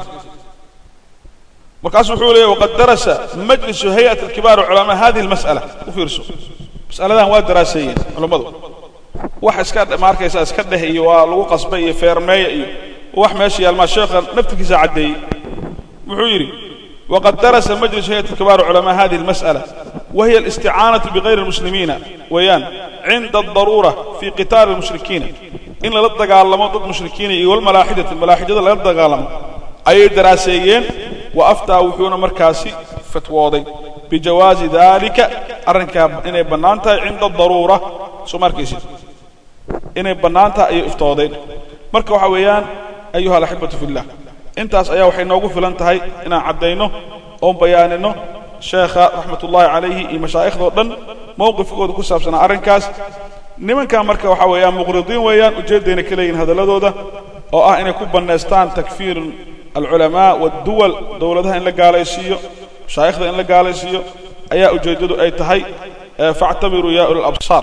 مركز وحولي وقد درس مجلس هيئة الكبار علماء هذه المسألة وفيرسو مسألة ذا هو دراسية علماء wax iska markaysa iska dheh iyo waa lagu qasbay iyo feermeey iyo wax meesha yaalma sheekha naftigiisa cadeeyay wuxuu yiri وقد درس مجلس هيئة كبار علماء هذه المسألة وهي الاستعانة بغير المسلمين ويان عند الضرورة في قتال المشركين إن لا تقالموا ضد المشركين والملاحدة الملاحدة لا تقالموا أي دراسيين وأفتى وحون مركاسي فتواضي بجواز ذلك أرنك إن بنانتا عند الضرورة سو مركزي إن بنانتا أي افتواضين مركا وحويان أيها الأحبة في الله intaas ayaa waxay noogu filan tahay inaan caddayno oon bayaanino sheekha raxmatullaahi calayhi iyo mashaaikhdoo dhan mowqifkooda ku saabsanaa arrinkaas nimankan marka waxaa weeyaan muqridiin weeyaan ujeeddayna ka leeyihin hadalladooda oo ah inay ku bannaystaan takfiir alculamaa waadduwal dowladaha in la gaalaysiiyo mashaayikhda in la gaalaysiiyo ayaa ujeeddadu ay tahay faactabiruu yaa uli labsaar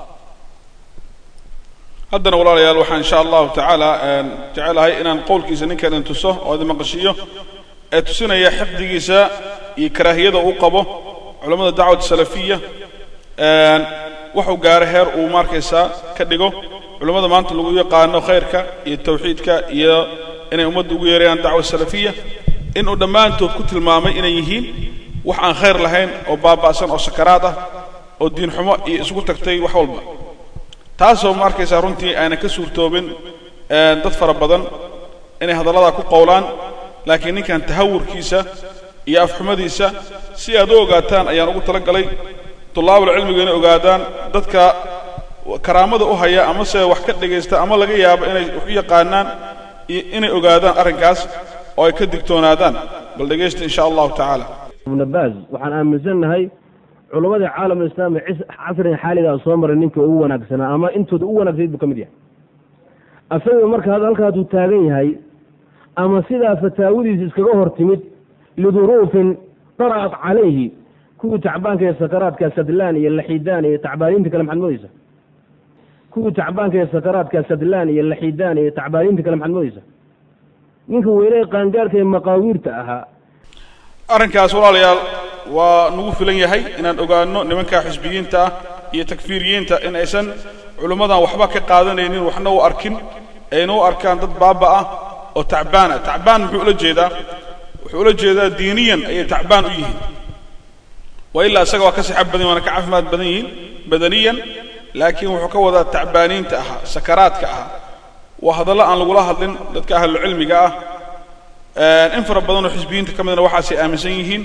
haddana walaalayaal waxaan insha allahu tacaala jecelahay inaan qowlkiisa ninkan in tuso oo idin maqashiiyo ee tusinaya xifdigiisa iyo karaahiyada uu qabo culammada dacwat salafiya waxuu gaaro heer uu markaysaa ka dhigo culammada maanta lagu yaqaano khayrka iyo tawxiidka iyo inay ummadda ugu yeerayaan dacwa salafiya inuu dhammaantood ku tilmaamay inay yihiin wax aan khayr lahayn oo baaba'san oo sakaraad ah oo diin xumo iyo isugu tagtay wax walba taasoo ma arkaysaa runtii aanan ka suurtoobin dad fara badan inay hadalladaa ku qowlaan laakiin ninkan tahawurkiisa iyo afxumadiisa si aad u ogaataan ayaan ugu tala galay tullaabul cilmiga inay ogaadaan dadka karaamada u haya amase wax ka dhegaysta ama laga yaabo inay wax u yaqaanaan inay ogaadaan arrinkaas oo ay ka digtoonaadaan bal dhegaysta insha allahu tacaala ibnu baaz waxaan aaminsannahay culamadii caalamulislaami casrigan xaaligaa soo maray ninka ugu wanaagsanaa ama intooda u wanaagsanayd buu ka mid yahay asaga marka halkaasuu taagan yahay ama sidaa fataawadiisa iskaga hor timid liduruufin dara'at calayhi kuwii tacbaanka ee sakaraadka sadlaan iyo laxidaan iyo tacbaaniinta kale maxaad moodeysa kuwii tacbaanka ee sakaraadka sadlaan iyo laxidaan iyo tacbaaniinta kale maxaad moodeysa ninka weyne qaangaarka ee maqaawiirta ahaa arrinkaas walaalayaal waa nagu filan yahay inaan ogaano nimanka xisbiyiinta ah iyo takfiiriyiinta in aysan culimmadan waxba ka qaadanaynin waxna u arkin ayna u arkaan dad baaba ah oo tacbaan ah tacbaan muxuu ula jeedaa wuxuu ula jeedaa diiniyan ayay tacbaan u yihiin wa ilaa isaga waa ka sixab badan waana ka caafimaad badan yihiin badaniyan laakiin wuxuu ka wadaa tacbaaniinta ahaa sakaraadka ahaa waa hadallo aan lagula hadlin dadka ahlucilmiga ah in fara badan oo xisbiyiinta ka midna waxaasay aaminsan yihiin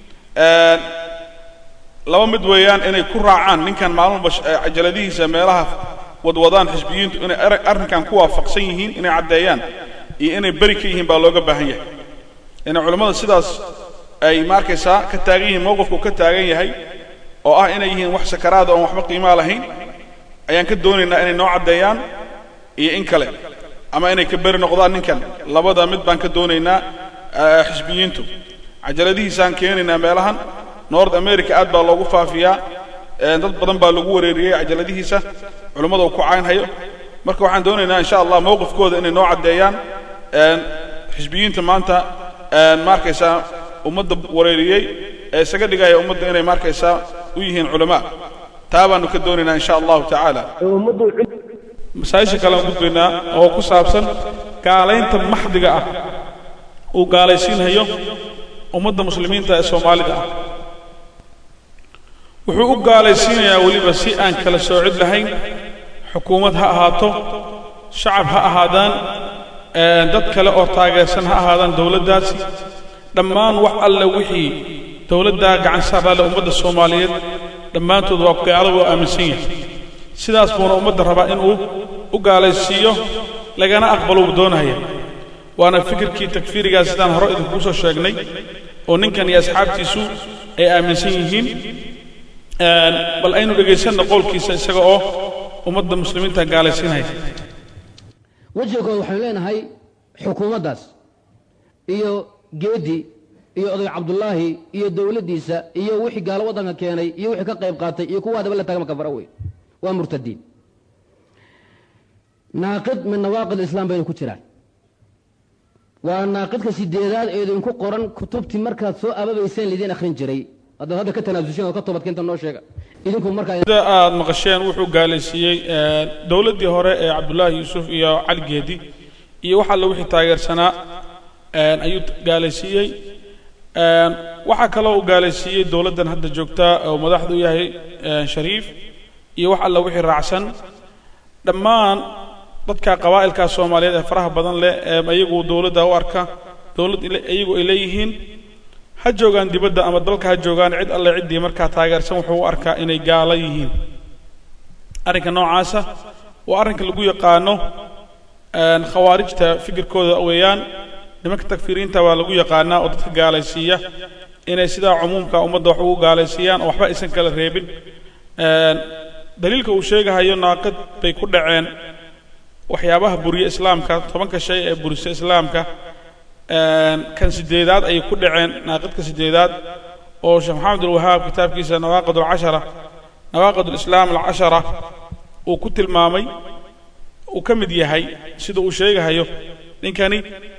laba mid weeyaan inay ku raacaan ninkan maalmuba cajaladihiisa meelaha wadwadaan xisbiyiintu inay arrinkan ku waafaqsan yihiin inay caddeeyaan iyo inay beri ka yihiin baa looga baahan yahay inay culammada sidaas ay maarkaysaa ka taagan yihiin mowqifku ka taagan yahay oo ah inay yihiin wax sakaraada oon waxba qiimaa lahayn ayaan ka doonaynaa inay noo caddeeyaan iyo in kale ama inay ka beri noqdaan ninkan labada mid baan ka doonaynaa xisbiyiintu cajaladihiisaan keenaynaa meelahan nord america aad baa loogu faafiyaa dad badan baa lagu wareeriyey cajaladihiisa culummada uu ku caynhayo marka waxaan doonaynaa insha allah mowqifkooda inay noo caddeeyaan xisbiyiinta maanta maarkaysaa ummadda wareeriyey ee isaga dhigaya ummadda inay maarkaysaa u yihiin culamaa taa baanu ka doonaynaa insha allahu tacaala masaa'isha kale aan gudbaynaa oo ku saabsan gaalaynta maxdiga ah uu gaalaysiinhayo ummadda muslimiinta ee soomaalida ah wuxuu u gaalaysiinayaa weliba si aan kala soocid lahayn xukuumad ha ahaato shacab ha ahaadaan dad kale oo taageersan ha ahaadaan dowladdaasi dhammaan wax alle wixii dowladdaa gacan saaraale ummadda soomaaliyeed dhammaantood waa gaalo waa aaminsan yahay sidaas buuna ummadda rabaa inuu u gaalaysiiyo lagana aqbalo uu doonaya waana fikirkii takfiirigaas sidaan hore idinkugu soo sheegnay oo ninkan iyo asxaabtiisu ay aaminsan yihiin bal aynu dhegaysanna qowlkiisa isaga oo ummadda muslimiinta gaalaysiinaya wejiga kood waxaynu leenahay xukuumaddaas iyo geedi iyo oday cabdullaahi iyo dowladdiisa iyo wixii gaalo waddanka keenay iyo wixii ka qayb qaatay iyo kuwa hadaba la taagma kafara wey waa murtadiin naaqid min nawaaqid islaam baynu ku jiraan waa naaqidka sideedaad ee idinku qoran kutubtii markaad soo ababayseen lidiin akhrin jiray haddaad hadda ka tanaasuseen oo ka toobadkeenta noo sheega idinku markaa sida aad maqasheen wuxuu gaalaysiiyey dowladdii hore ee cabdullaahi yuusuf iyo cali geedi iyo wax alle wixii taageersanaa ayuu gaalaysiiyey waxaa kaloo uu gaalaysiiyey dowladdan hadda joogtaa oo madaxdu yahay shariif iyo wax alle wixii raacsan dhammaan dadka qabaa'ilkaa soomaaliyeed ee faraha badan leh ee iyagu dowladda u arka dowladd iyagu ay leeyihiin ha joogaan dibadda ama dalka ha joogaan cid alle ciddii markaa taageersan wuxuu u arkaa inay gaalo yihiin arrinka noocaasa waa arrinka lagu yaqaano khawaarijta fikirkooda weeyaan nimanka takfiiriinta waa lagu yaqaanaa oo dadka gaalaysiiya inay sidaa cumuumka ummadda wax ugu gaalaysiiyaan oo waxba aysan kala reebin daliilka uu sheegahayo naaqid bay ku dhaceen waxyaabaha buriye islaamka tobanka shay ee burisa islaamka kan sideedaad ayay ku dhaceen naaqidka sideedaad oo sheekh maxamed alwahaab kitaabkiisa nawaaqid alcashara nawaaqid alislaam alcashara uu ku tilmaamay uu ka mid yahay sida uu sheegahayo ninkani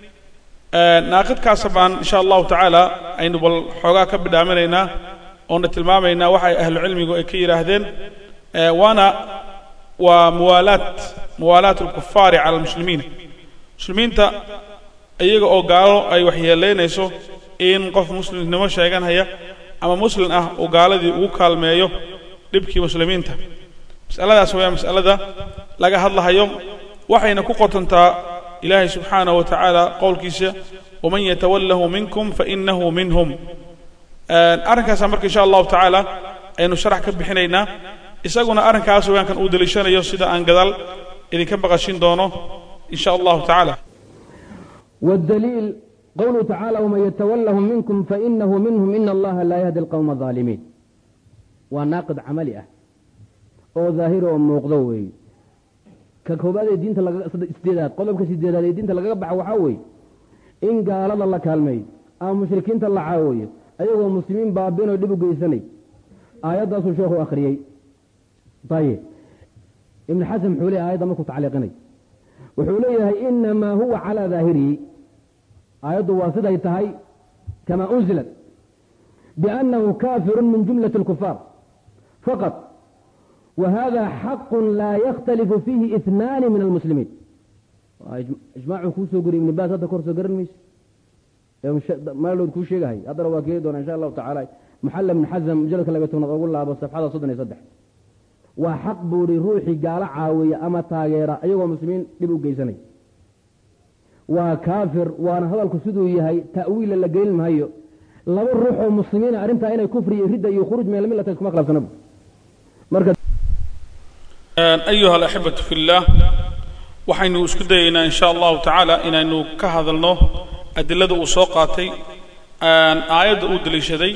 naaqidkaasa baan insha allahu tacaala aynu bal xoogaa ka bidhaaminaynaa oona tilmaamaynaa waxa ay ahlu cilmigu ay ka yidhaahdeen waana waa muwaalaat muwaalaat alkufaari cala almuslimiin muslimiinta iyaga oo gaalo ay waxyeelaynayso in qof muslimnimo sheeganhaya ama muslim ah uu gaaladii ugu kaalmeeyo dhibkii muslimiinta mas'aladaas waa mas'alada laga hadlahayo waxayna ku qotantaa ilaahay subxaanahu wa tacaala qowlkiisa waman yatawallahu minkum fainahu minhum arrinkaasa marka insha allahu tacaala aynu sharax ka bixinaynaa isaguna arrinkaas waankan uu deliishanayo sida aan gadaal idinka maqashin doono in sha allahu tacaala والدليل قوله تعالى ومن يتولهم منكم فإنه منهم إن الله لا يهدي القوم الظالمين وناقد عملي أه oo daahiro oo muuqdo weeye ka koobaad ee diinta laga sideedaad qodobka sideedaad ee diinta lagaga baxa waxaa weeye in gaalada la kaalmeeyo ama mushrikiinta la caawiyo ayagoo muslimiin baabinoo dhib u geysanay aayaddaasuu sheekhu akhriyey ayib ibnu xasan muxuu leeyahy ayadda markuu tacliiqinay wuxuu leeyahay inamaa huwa calaa daahirihi aayaddu waa siday tahay kamaa unzilat biannahu kaafirun min jumlati اlkufaar faqad وhذا xaq laa ykتلف فيhi اثناn min الmسلimiin iجmاcu kuu soo goriy iبn bas hadda kor soo garan mayse maalod kuu sheegahay haddana waa keeni doona insha الlahu taعalى محل بن xزم mujaladka laga tobnaad ogu laabo صفxada soddon iyo saddex waa xaq buu hi ruuxii gaalo caawiya ama taageera ayagoo muslimiin dhib u geysanay waa kaafir waana hadalku siduu yahay ta'wiila la gelin mahayo laba ruux oo muslimiina arrintaa inay kufri iyo ridda iyo khuruج min almilata iskuma khilaafsanaba marka ayuha alaxibatu fi اllah waxaynu isku dayaynaa in sha allahu tacaala inaynu ka hadalno adilada uu soo qaatay aayadda uu deliishaday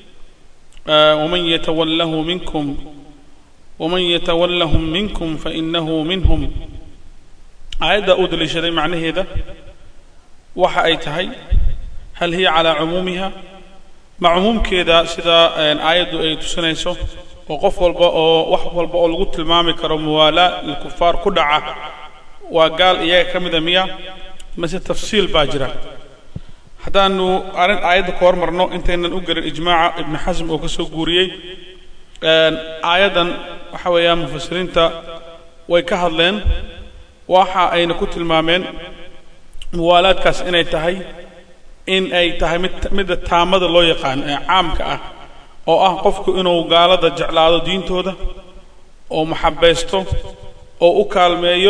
waman yatawallahu minkum waman yatawallahum minkum fainahu minhum aayadda uu deliishaday macnaheeda waxa ay tahay hal hiya calaa cumuumiha ma cumuumkeeda sida aayaddu ay tusinayso oo qof walba oo wax walba oo lagu tilmaami karo muwaalaa lilkufaar ku dhaca waa gaal iyaga ka mida miya mase tafsiil baa jira haddaanu arrin aayadda ka hormarno intaynan u gelin ijmaaca ibnu xasm oo ka soo guuriyey aayaddan waxa weeyaan mufasiriinta way ka hadleen waxa ayna ku tilmaameen muwaalaadkaas inay tahay in ay tahay mid midda taamada loo yaqaan ee caamka ah oo ah qofku inuu gaalada jeclaado diintooda oo maxabaysto oo u kaalmeeyo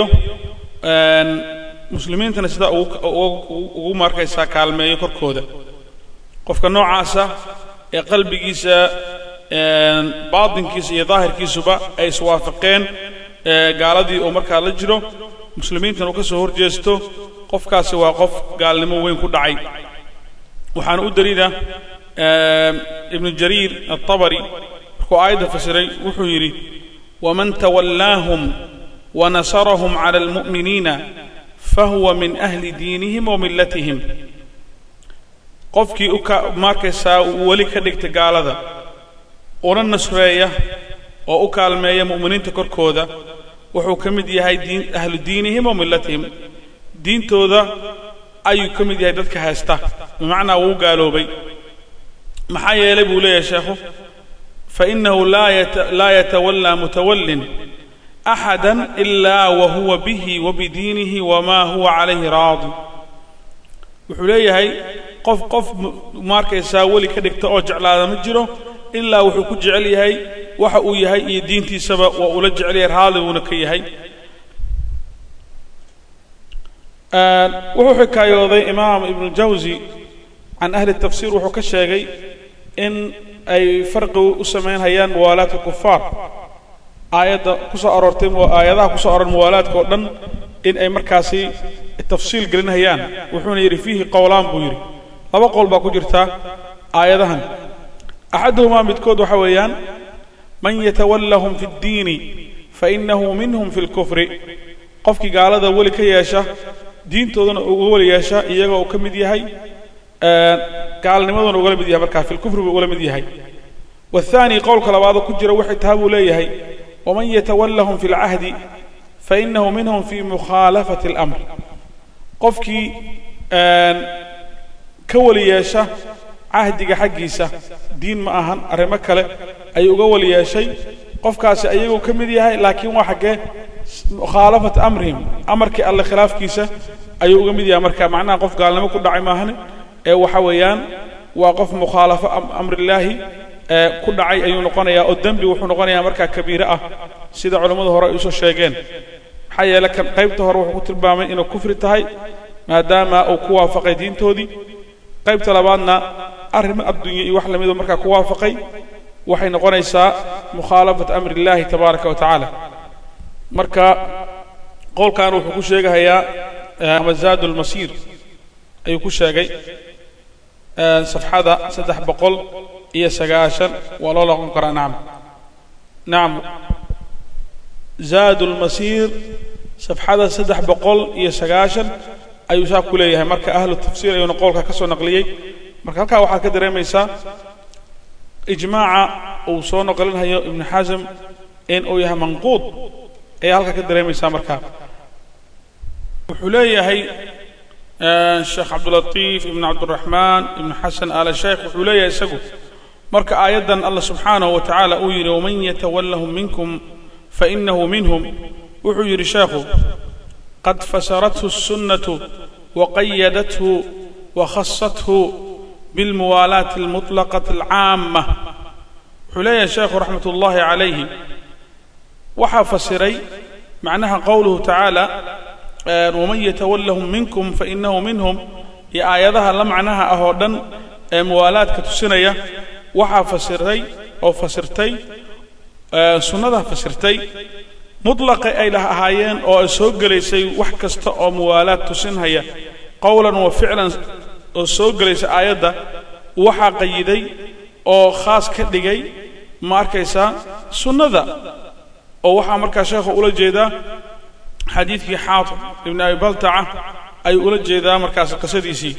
muslimiintana sidaa ugu markaysaa kaalmeeyo korkooda qofka noocaasa ee qalbigiisa baatinkiisa iyo daahirkiisuba ay iswaafaqeen gaaladii oo markaa la jiro muslimiintana uu ka soo horjeesto qofkaasi waa qof gaalnimo weyn ku dhacay waxaana u daliila ibnu jariir aلطabri markuu aayadda fasiray wuxuu yidhi waman tawallaahum wanasarahum cala اlmu'miniina fahuwa min ahli diinihim wa millatihim qofkii u ka markaysaa weli ka dhigta gaalada una nasreeya oo u kaalmeeya mu'miniinta korkooda wuxuu ka mid yahay diin ahlu diinihim wa millatihim diintooda ayuu ka mid yahay dadka haysta bimacnaa wuu gaaloobay maxaa yeelay buu leeyahay sheekhu fainahu laa yatawallaa mutawallin axada ilaa wa huwa bihi wa bidiinihi wamaa huwa calayhi raadi wuxuu leeyahay qof qof markaysaa weli ka dhigta oo jeclaada ma jiro ilaa wuxuu ku jecel yahay waxa uu yahay iyo diintiisaba waa ula jecel yahay raali buuna ka yahay wuxuu xikaayooday imaam ibnu jawsi can ahli tafsiir wuxuu ka sheegay in ay farqi u samaynhayaan muwaalaadka kufaar aayadda ku soo aroortay aayadaha ku soo aroor muwaalaadka oo dhan in ay markaasi tafsiil gelinhayaan wuxuuna yidhi fiihi qowlaan buu yidhi laba qowl baa ku jirta aayadahan axaduhumaa midkood waxa weeyaan man yatawallahum fi اddiini fainahu minhum fi اlkufri qofkii gaalada weli ka yeesha diintoodana uga weli yeesha iyagoo uu ka mid yahay gaalnimaduna ugala mid yahay markaa fi lkufri buu ugala mid yahay waathaani qowlka labaadoo ku jira waxay taha buu leeyahay waman yatawallahum fi lcahdi fainahu minhum fi mukhaalafati اlamr qofkii ka weli yeesha cahdiga xaggiisa diin ma ahan arrimo kale ayuu uga weli yeeshay qofkaasi ayaguu ka mid yahay laakiin waa xaggee mukhaalafat amrihim amarkii alle khilaafkiisa ayuu uga mid yahay marka macnaha qof gaalnimo ku dhacay maahane ee waxa weeyaan waa qof mukhaalafo amrillaahi ee ku dhacay ayuu noqonayaa oo dembi wuxuu noqonayaa markaa kabiire ah sida culammadu hore ay usoo sheegeen maxaa yeele kan qaybta hore wuxuu ku tilmaamay inuu kufri tahay maadaama uu ku waafaqay diintoodii qaybta labaadna arrimo adduunye iyo wax lamidoo markaa ku waafaqay waxay noqonaysaa mukhaalafat amri illaahi tabaaraka wa tacaala marka qowlkan wuxuu ku sheegahayaa mazaad lmasiir ayuu ku sheegay safxada saddex boqol iyo sagaashan waa loo loqon karaa nacam nacam zaad lmasiir safxada saddex boqol iyo sagaashan ayuu saa ku leeyahay marka ahlu tafsiir ayuuna qowlka ka soo naqliyey marka halkaa waxaad ka dareemaysaa ijmaaca uu soo noqlinhayo ibnu xasm in uu yahay manquud ayaa halkaa ka dareemaysaa markaa wuxuu leeyahay sheekh cabdulatiif ibn cabdiraxmaan ibnu xasan aala sheekh wuxuu leeyahay isagu marka aayaddan allah subxaanahu wa tacaala uu yidhi waman yatawallahum minkum fainahu minhum wuxuu yidhi sheekhu qad fasarathu الsunnatu waqayadathu wakhasathu bilmuwaalaati almuطlaqati alcaama wuxuu leeyahay sheekhu raxmat ullaahi calayhi waxaa fasiray macnaha qowluhu tacaala waman yatawallahum minkum fainahu minhum iyo aayadaha la macnaha ah oo dhan ee muwaalaadka tusinaya waxaa fasiray oo fasirtay sunnadaa fasirtay muطlaqay ay dhah ahaayeen oo ay soo gelaysay wax kasta oo muwaalaad tusinhaya qowlan wa ficlan oo soo gelaysa aayadda waxaa qayiday oo khaas ka dhigay ma arkaysaa sunnada oo waxaa markaa sheekhu ula jeedaa xadiidkii xaatib ibn abi baltaca ayuu ula jeedaa markaas qisadiisii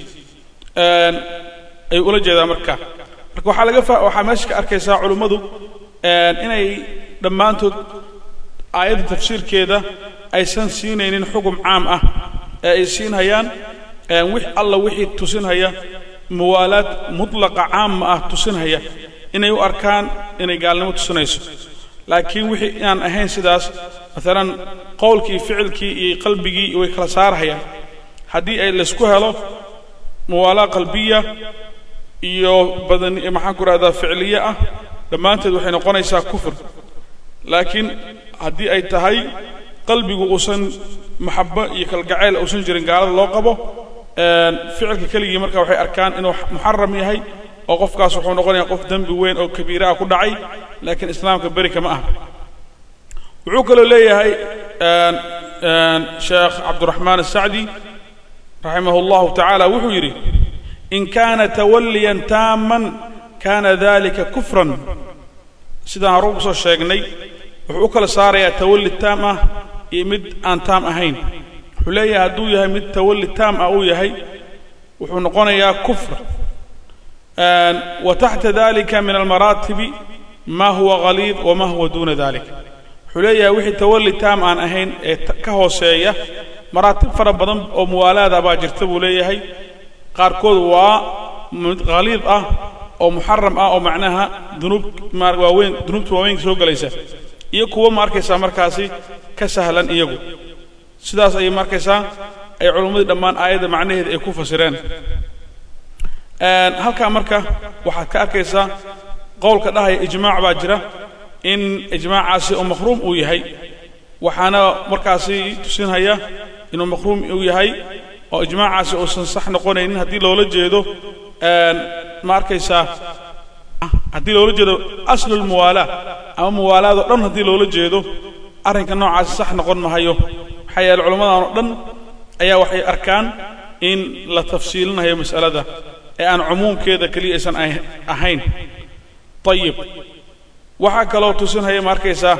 ayuu ula jeedaa markaa marka waxaa laga fa waxaa meesha ka arkaysaa culummadu inay dhammaantood aayadda tafsiirkeeda aysan siinaynin xugum caam ah ee ay siinhayaan wix alla wixii tusinhaya muwaalaad mutlaqa caama ah tusinhaya inay u arkaan inay gaalnimo tusinayso laakiin wixii inaan ahayn sidaas maalan qowlkii ficilkii iyo qalbigii way kala saarhayaan haddii ay laysku helo muwaalaa qalbiya iyo badan maxaan ku rahdaa ficliye ah dhammaanteed waxay noqonaysaa kufr laakiin haddii ay tahay qalbigu uusan maxabo iyo kalgacayl uusan jirin gaalada loo qabo ficilka keligii marka waxay arkaan inuu muxaram yahay oo qofkaas wuxuu noqonaya qof dembi weyn oo kabiira ah ku dhacay laakiin islaamka beri kama ah wuxuu kaloo leeyahay sheekh cabduraxmaan asacdi raximah اllahu tacaala wuxuu yidhi in kana tawaliyan taaman kana dalika kufran sidaan hore ugu soo sheegnay wuxuu u kala saarayaa tawalli taam ah iyo mid aan taam ahayn wuxuu leeyahay hadduu yahay mid tawalli taam ah uu yahay wuxuu noqonayaa kufr wa taxta dalika min almaraatibi ma huwa haliid wama huwa duuna dalik wuxuu leeyahay wixii tawalli taam aan ahayn ee ka hooseeya maraatib fara badan oo muwaalaada baa jirta buu leeyahay qaarkood waa mid khaliid ah oo muxaram ah oo macnaha dunuub waaweyn dunuubta waaweynka soo gelaysa iyo kuwo ma arkaysaa markaasi ka sahlan iyagu sidaas ayay ma arkaysaa ay culummadii dhammaan aayadda macnaheeda ay ku fasireen halkaa marka waxaad ka arkaysaa qowlka dhahaya ijmaac baa jira in ijmaacaasi oo maqruum uu yahay waxaana markaasi tusinhaya inuu maqruum uu yahay oo ijmaacaasi uusan sax noqonaynin haddii loola jeedo ma arkaysaa haddii loola jeedo aslulmuwaalaa ama muwaalaadoo dhan haddii loola jeedo arrinka noocaasi sax noqon mahayo maxaa yeele culammadan oo dhan ayaa waxay arkaan in la tafsiilinayo mas'alada ee aan cumuumkeeda keliya aysan ahayn ayib waxaa kaloo tusinhaya ma arkaysaa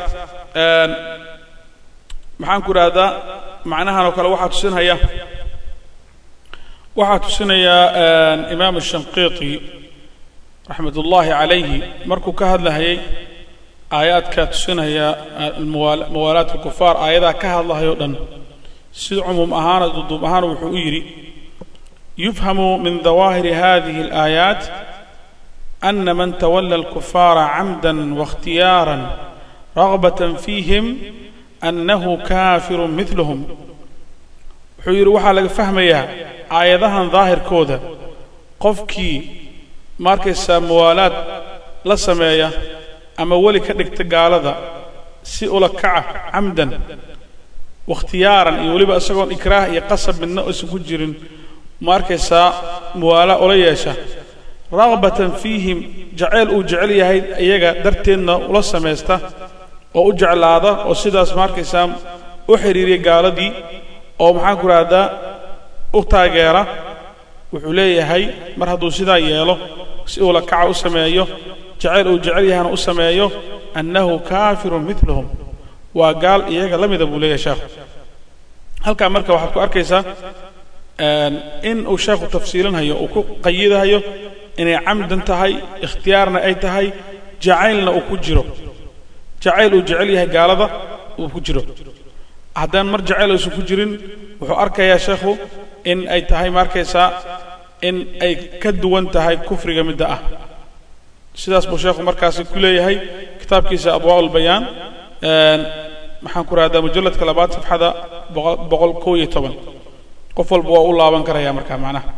maxaan ku idhaahdaa macnahan oo kale waxaa tusinhaya waxaa tusinayaa imaam shanqiiti raxmat ullaahi calayhi markuu ka hadlahayay aayaadka tusinaya muwaalaat alkufaar aayadaha ka hadlahayo dhan sida cumuum ahaana duduub ahaana wuxuu u yidhi yufhamu min dawaahiri hadihi alaayaat ana man tawala alkufaara camda waاkhtiyaara ragbata fiihim annahu kaafiru midlahum wuxuu yidhi waxaa laga fahmayaa aayadahan daahirkooda qofkii markaysaa muwaalaad la sameeya ama weli ka dhigta gaalada si ula kaca camdan wakhtiyaaran iyo weliba isagoon ikraah iyo qasab midna aysan ku jirin ma arkaysaa muwaalaa ula yeesha ragbatan fiihim jacayl uu jecel yahay iyaga darteedna ula samaysta oo u jeclaada oo sidaas ma arkaysaa u xidhiiriya gaaladii oo maxaan ku rahdaa u taageera wuxuu leeyahay mar hadduu sidaa yeelo si uu la kaca u sameeyo jacayl uu jecel yahana u sameeyo annahu kaafirun midlahum waa gaal iyaga la mida buu leeyahay sheekhu halkaa marka waxaad ku arkaysaa in uu sheekhu tafsiilinhayo uu ku qayidahayo inay camdan tahay ikhtiyaarna ay tahay jacaylna uu ku jiro jacayl uu jecel yahay gaalada uu ku jiro haddaan mar jacayl aysan ku jirin wuxuu arkayaa sheekhu in ay tahay markaysaa in ay ka duwan tahay kufriga midda ah sidaas buu sheekhu markaasi ku leeyahay kitaabkiisa abwaa ulbayaan maxaan ku rahdaa mujalladka labaad safxada boqol kow iyo toban qof walba waa u laaban karaya markaa macnaha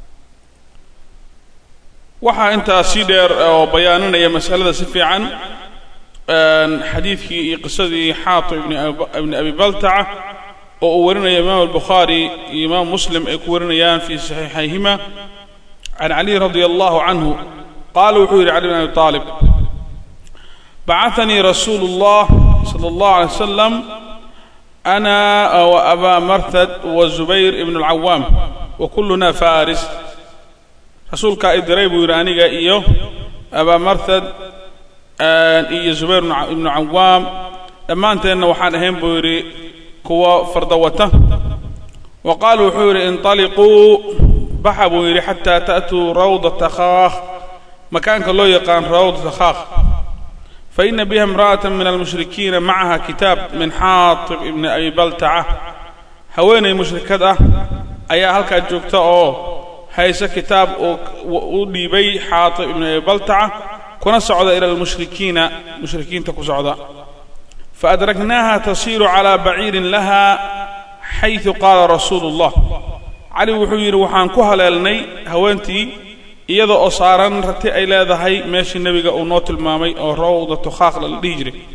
waxaa intaa sii dheer oo bayaaninaya masalada si fiican xadiidkii iyo qisadii xaatib ibni abi baltaca oo uu warinaya imaam albukhaari iyo imaam muslim ay ku warinayaan fii saxiixayhima can caliy radia allahu canhu qaala wuxuu yidhi cali bn abi aalib bacatanii rasuulu اllah salى اllahu alay wasalam ana waabaa marthad wazubayr ibn اlcawaam wa kulluna faris rasuulkaa i diray buu yidhi aniga iyo abaa marthad iyo zubayr ibnu cawaam dhammaanteenna waxaan ahayn buu yidhi kuwa farda wata wa qaala wuxuu yidhi inطaliquu baxa buu yidhi xataa ta'tuu rawdata khaakh makaanka loo yaqaan rawdata khaakh faina biha imra'ata min almushrikiina macaha kitaab min xaatib ibni abi baltaca haweenay mushrikad ah ayaa halkaa joogta oo hayse kitaab uu u dhiibay xaatib ibni abi baltaca kuna socda ila almushrikiina mushrikiinta ku socda faadraknaaha tasiiru calaa baciirin laha xaysu qaala rasuulu اllah cali wuxuu yidhi waxaan ku haleelnay haweentii iyada oo saaran rati ay leedahay meeshii nebiga uu noo tilmaamay oo rawdatu khaaqla la dhihi jiray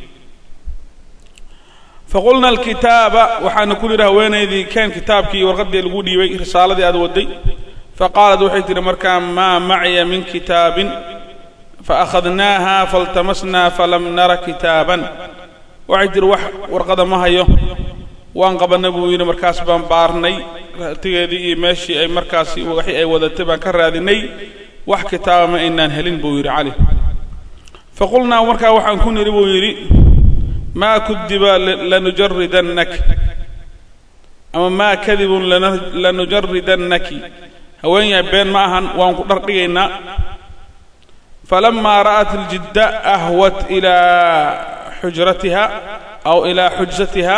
faqulna alkitaaba waxaana ku yidhi haweenaydii keen kitaabkii warqaddii lagu dhiibay risaaladii aad wadday faqaalat waxay tidhi markaa maa macya min kitaabin faakhadnaaha faltamasnaa falam nara kitaaban waxay tidhi wax warqada ma hayo waan qabanna buu yidhi markaas baan baarnay ratigeedii iyo meeshii ay markaasi waxii ay wadatay baan ka raadinay wax kitaaba ma aynaan helin buu yidhi cali faqulnaa markaa waxaan ku nidhi buu yidhi maa kudiba lanujaridannak ama maa kadibun lanujaridanaki haweenyahay been ma ahan waan ku dhar dhigaynaa falamaa ra'at aljidda ahwat ilaa xujratiha aw ilaa xujsatiha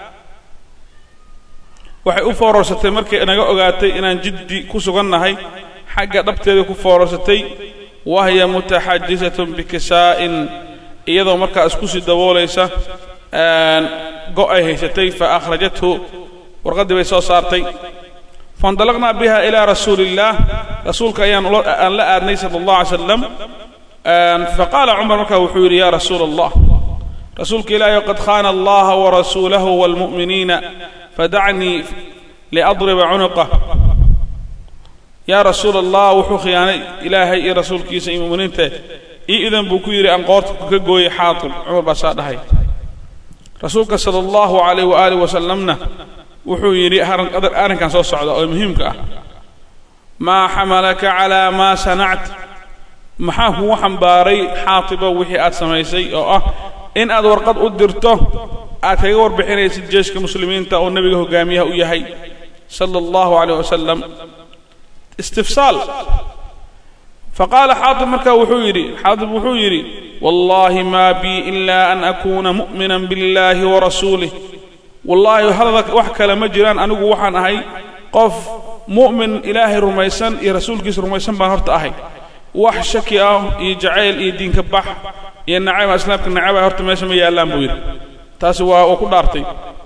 waxay u foorarsatay markay naga ogaatay inaan jiddi ku sugannahay xagga dhabteeda ku foorarsatay wahya mutaxajisatun bikisaa'in iyadoo markaa isku sii daboolaysa go' ay haysatay fa akhrajathu warqaddii bay soo saartay faindalaqnaa biha ilaa rasuuli illaah rasuulka ayaan aan la aadnay sala allah alay slam faqaala cumar markaa wuxuu yidhi ya rasuula allah rasuulka ilaahay qad khaana allaha warasuulahu waalmu'miniina fadacnii liadriba cunuqah yaa rasuula allah wuxuu khiyaanay ilaahay iyo rasuulkiisa iyo mu'miniinta ii idan buu ku yidhi aan qoorta ka gooyey xaatib cumar baa saa dhahay rasuulka sala allahu calayh waaalih wasalamna wuxuu yidhi arrinkan soo socda oo muhiimka ah maa xamalaka calaa maa sanact maxaa kugu xambaaray xaatibo wixii aad samaysay oo ah in aad warqad u dirto aad kaga warbixinaysid jeeshka muslimiinta oo nebiga hogaamiyaha u yahay sala allahu calayh wasalam istifsaal faqaala xaatib markaa wuxuu yidhi xaatib wuxuu yidhi wallaahi maa bii ilaa an akuuna mu'minan biاllaahi warasuulih wallaahi hadalka wax kale ma jiraan anigu waxaan ahay qof mu'min ilaahay rumaysan iyo rasuulkiisa rumaysan baan horta ahay wax shaki ah iyo jacayl iyo diinka bax iyo nacayba islaamka nacaba horta meesha ma yaallaan buu yidhi taasi waa uu ku dhaartay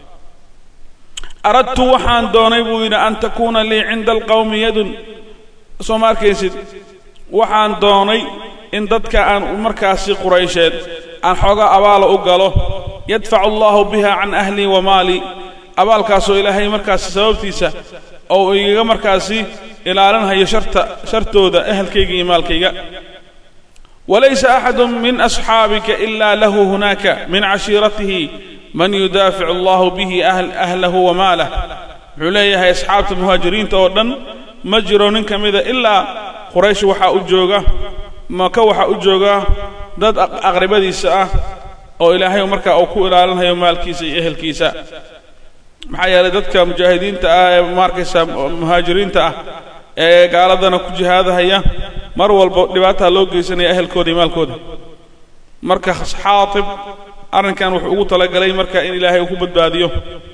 aradtu waxaan doonay buu yidhi an takuuna lii cinda alqawmi yadun soo ma arkaysid waxaan doonay in dadka aan markaasi quraysheed aan xooga abaala u galo yadfacu allahu biha can ahlii wa maalii abaalkaasoo ilaahay markaasi sababtiisa oo igaga markaasi ilaalinhayo sharta shartooda ehelkayga iyo maalkayga walaysa axadu min asxaabika ilaa lahu hunaaka min cashiiratihi man yudaaficu allahu bihi ahlahu wa maalah wuxuu leeyahay asxaabta muhaajiriinta oo dhan ma jiro nin ka mida ilaa quraysh waxaa u jooga maka waxaa u jooga dad aqribadiisa ah oo ilaahay markaa uu ku ilaalinhayo maalkiisa iyo ehelkiisa maxaa yeelay dadka mujaahidiinta ah ee maarkaysa muhaajiriinta ah ee gaaladana ku jihaadahaya mar walba dhibaataa loo geysanaya ehelkooda iyo maalkooda marka xaatib arrinkan wuxuu ugu talagalay marka in ilaahay uu ku badbaadiyo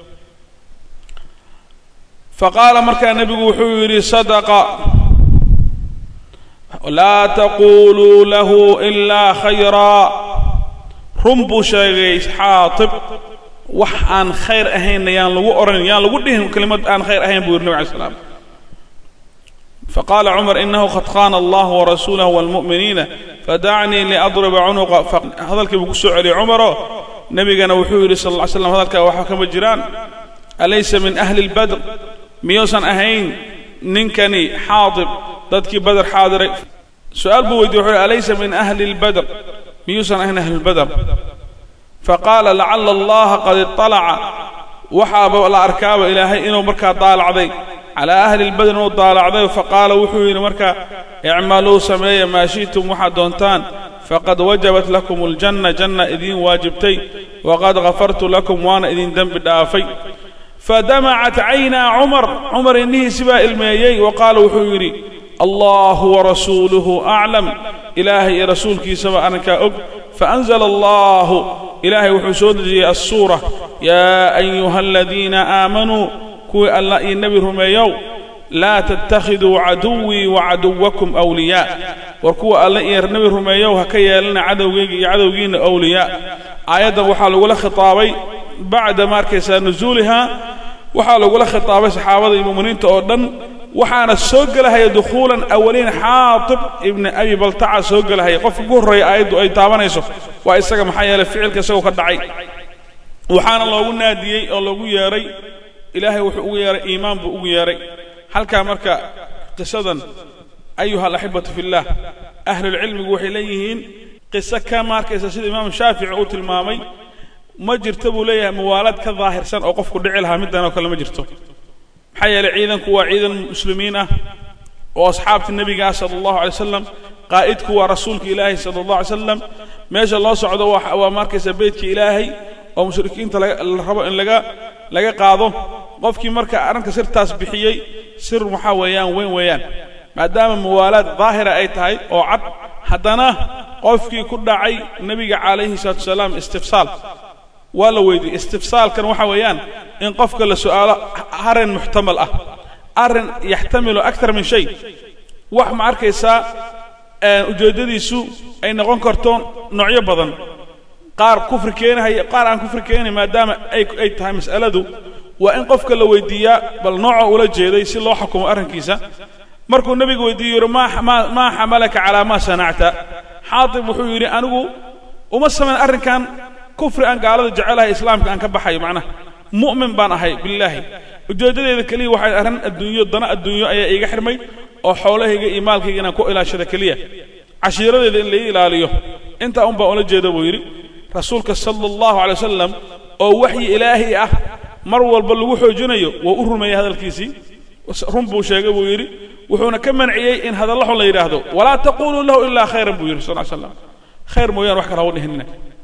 faqaala markaa nebigu wuxuu yidhi sadaqa laa taquluu lahu ilaa khayraa run buu sheegay xaatib wax aan khayr ahaynna yaan lagu odhan yaan lagu dhihin kelimad aan khayr ahayn buu yidhi nabig alay slam faqaala cumar inahu qad khana allah warasuulahu wاlmu'miniina fadacnii liadriba cunuqa hadalkii buu ku soo celiyey cumaro nebigana wuxuu yidhi sal ll ly slam hadalkaa waxa kama jiraan alaysa min ahli اlbadr miyuusan ahayn ninkani xaadib dadkii bader xaadiray su-aal buu weydiye wuxuu yhi alaysa min ahli اlbadr miyuusan ahayn ahli اlbadr faqaala lacala allaha qad iطalaca waxaaba la arkaaba ilaahay inuu markaa daalacday calaa ahli lbadr inuu daalacday faqaala wuxuu yidhi markaa icmaluu sameeya maa shi'tum waxaad doontaan faqad wajabat lakum aljanna janna idiin waajibtay waqad ghafartu lakum waana idin dembi dhaafay fadamacat caynaa cumar cumar innihiisi baa ilmeeyey wa qaala wuxuu yidhi allahu warasuuluhu aclam ilaahay iyo rasuulkiisaba arrinkaa og faanzla allahu ilaahay wuxuu soo dejiyey assuura yaa ayuha aladiina aamanuu kuwii allah iyo nebi rumeeyow laa tattakhiduu caduwii wacaduwakum awliyaa war kuwa alle iyo nebi rumeeyow ha ka yeelana cadowgayga iyo cadowgiinna awliyaa aayaddan waxaa lagula khitaabay bacda ma arkaysaa nusuuliha waxaa lagula khitaabay saxaabada iyo mu'miniinta oo dhan waxaana soo gelahaya dukhuulan awaliin xaatib ibni abi baltaca soo gelahaya qofka ugu horreeya aayaddu ay taabanayso waa isaga maxaa yeelay ficilka isagoo ka dhacay waxaana loogu naadiyey oo loogu yeedhay ilaahay wuxuu ugu yeedhay iimaan buu ugu yeedhay halkaa marka qisadan ayuha alaxibatu fi اllah ahlulcilmigu waxay leeyihiin qiso ka maarkaysa sida imaamu shaafici uu tilmaamay ma jirto buu leeyahay muwaalaad ka daahirsan oo qofku dhici lahaa middan oo kale ma jirto maxaa yeelay ciidanku waa ciidan muslimiin ah oo asxaabta nebiga ah sala allahu alay wasalam qaa'idku waa rasuulka ilaahay sala allah alay slam meesha loo socdo waa markaysa beytka ilaahay oo mushrikiinta la rabo in laga laga qaado qofkii marka arrinka sirtaas bixiyey sir waxaa weeyaan weyn weeyaan maadaama muwaalaad daahira ay tahay oo cad haddana qofkii ku dhacay nebiga calayhi salaatu wasalaam istifsaal waa la weydiiyey istifsaalkan waxa weeyaan in qofka la su'aalo arrin muxtamal ah arrin yaxtamilu aktar min shay wax ma arkaysaa ujeeddadiisu ay noqon karto noocyo badan qaar kufri keenahaya qaar aan kufri keenahay maadaama ay ay tahay mas'aladu waa in qofka la weydiiyaa bal nooca ula jeeday si loo xukumo arrinkiisa markuu nebigu weydiiyo yidhi maa xamalaka calaa maa sanacta xaatib wuxuu yidhi anigu uma samayn arrinkan kufri aan gaalada jecelahay islaamka aan ka baxayo macnaha mu'min baan ahay billaahi ujeeddadeeda keliya waxay arrin adduunyo dana adduunyo ayaa iiga xirmay oo xoolahayga iyo maalkayga inaan ku ilaashada keliya cashiiradeeda in lai ilaaliyo intaa un baan ula jeeda buu yidhi rasuulka sala allahu alay wasalam oo waxyi ilaahi ah mar walba lagu xoojinayo waa u rumeeyey hadalkiisii run buu sheegay buu yidhi wuxuuna ka manciyey in hadalla xun la yidhaahdo walaa taquluu lahu ilaa khayran buu yidhi sal ly slam khayr mooyaan wax kale hagu dhihinina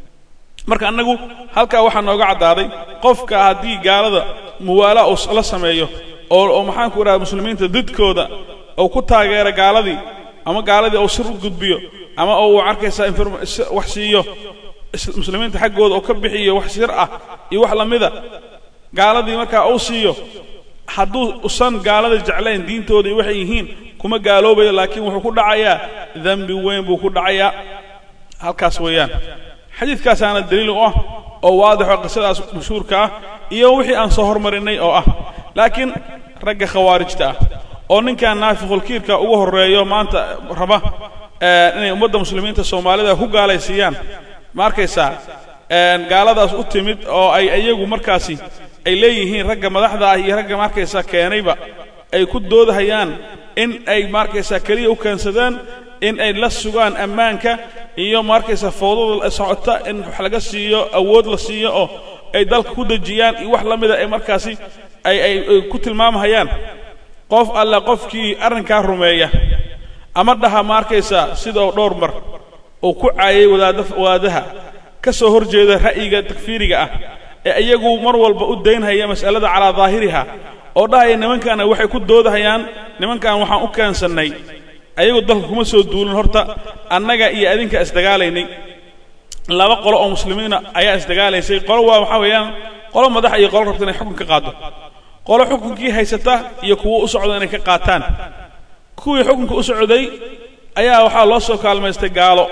marka annagu halkaa waxaa nooga caddaaday qofka haddii gaalada muwaalaa uu la sameeyo oo oo maxaanku idhaha muslimiinta didkooda ou ku taageera gaaladii ama gaaladii ou sir u gudbiyo ama ou arkaysaa wax siiyo muslimiinta xaggooda oo ka bixiyo wax sir ah iyo wax la mida gaaladii markaa uu siiyo hadduu usan gaalada jeclayn diintooda iyo waxay yihiin kuma gaaloobayo laakiin wuxuu ku dhacayaa dembi weyn buu ku dhacayaa halkaas weeyaan xadiidkaasaana daliil u ah oo waadixo qisadaas mashhuurka ah iyo wixii aan soo hormarinay oo ah laakiin ragga khawaarijta ah oo ninkan naafiqulkiirka ugu horreeyo maanta raba inay ummadda muslimiinta soomaalida ku gaalaysiiyaan ma arkaysaa gaaladaas u timid oo ay iyagu markaasi ay leeyihiin ragga madaxda ah iyo ragga markaysaa keenayba ay ku doodahayaan in ay markaysaa keliya u keensadaan in ay la sugaan ammaanka iyo markaysaa fowdada socota in wax laga siiyo awood la siiyo oo ay dalka ku dejiyaan iyo wax la mida ay markaasi ay ay ku tilmaamhayaan qof alle qofkii arrinkaa rumeeya ama dhaha ma arkaysaa sidoo dhowr mar uu ku caayay wadaada wadaadaha ka soo hor jeeda ra'yiga takfiiriga ah ee iyagu mar walba u daynhaya mas'alada calaa daahiriha oo dhahaya nimankaana waxay ku doodahayaan nimankan waxaan u keensannay ayagu dalka kuma soo duulin horta annaga iyo adinka isdagaalaynay laba qolo oo muslimiina ayaa isdagaalaysay qolo waa waxaa weeyaan qolo madax iyo qolo rabta inay xukun ka qaado qolo xukunkii haysata iyo kuwo u socda inay ka qaataan kuwii xukunka u socday ayaa waxaa loo soo kaalmaystay gaalo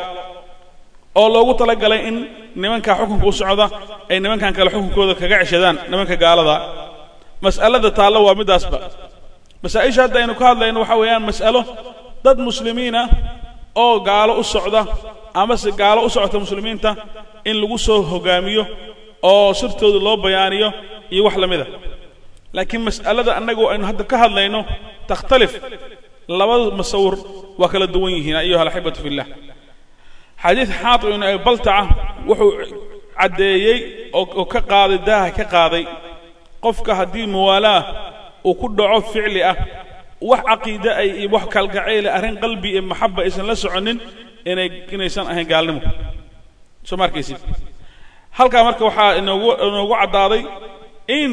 oo loogu talagalay in nimankaa xukunka u socda ay nimankan kale xukunkooda kaga ceshadaan nimanka gaalada mas'alada taallo waa middaasba masaa-isha hadda aynu ka hadlayno waxaa weeyaan mas'alo dad muslimiina oo gaalo u socda amase gaalo u socota muslimiinta in lagu soo hogaamiyo oo sirtooda loo bayaaniyo iyo wax la mida laakiin mas'alada annagu aynu hadda ka hadlayno takhtalif labada masawir waa kala duwan yihiin ayuha alaxibatu fillah xadiid xaatib ibnu abi baltaca wuxuu caddeeyey oo ka qaaday daaha ka qaaday qofka haddii muwaalaah uu ku dhaco ficli ah wax caqiide ay iyo wax kalgacayle arrin qalbi iyo maxaba aysan la soconin inay inaysan ahayn gaalnimo soo ma arkaysid halkaa marka waxaa inoogu inoogu caddaaday in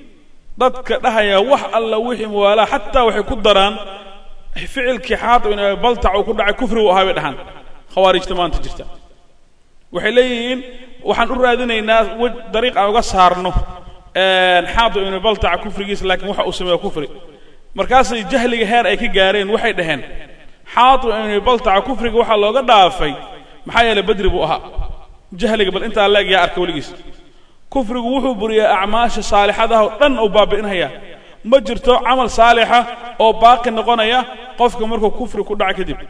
dadka dhahaya wax alla wixii muwaalaha xataa waxay ku daraan ficilkii xaatib ibn abi baltac uu ku dhacay kufri uu ahaa bay dhahaan khawaarijta maanta jirta waxay leeyihiin waxaan u raadinaynaa dariiq aan uga saarno xaatib ibnu baltaca kufrigiisa laakiin waxa uu sameeya kufri markaasay jahliga heer ay ka gaareen waxay dhaheen xaatib ibnu baltaca kufriga waxaa looga dhaafay maxaa yeelay badri buu ahaa jahliga bal intaa leeg yaa arka weligiis kufrigu wuxuu buriyaa acmaasha saalixadaha oo dhan uu baabi'inhayaa ma jirto camal saalixa oo baaqi noqonaya qofka markuu kufri ku dhaca kadib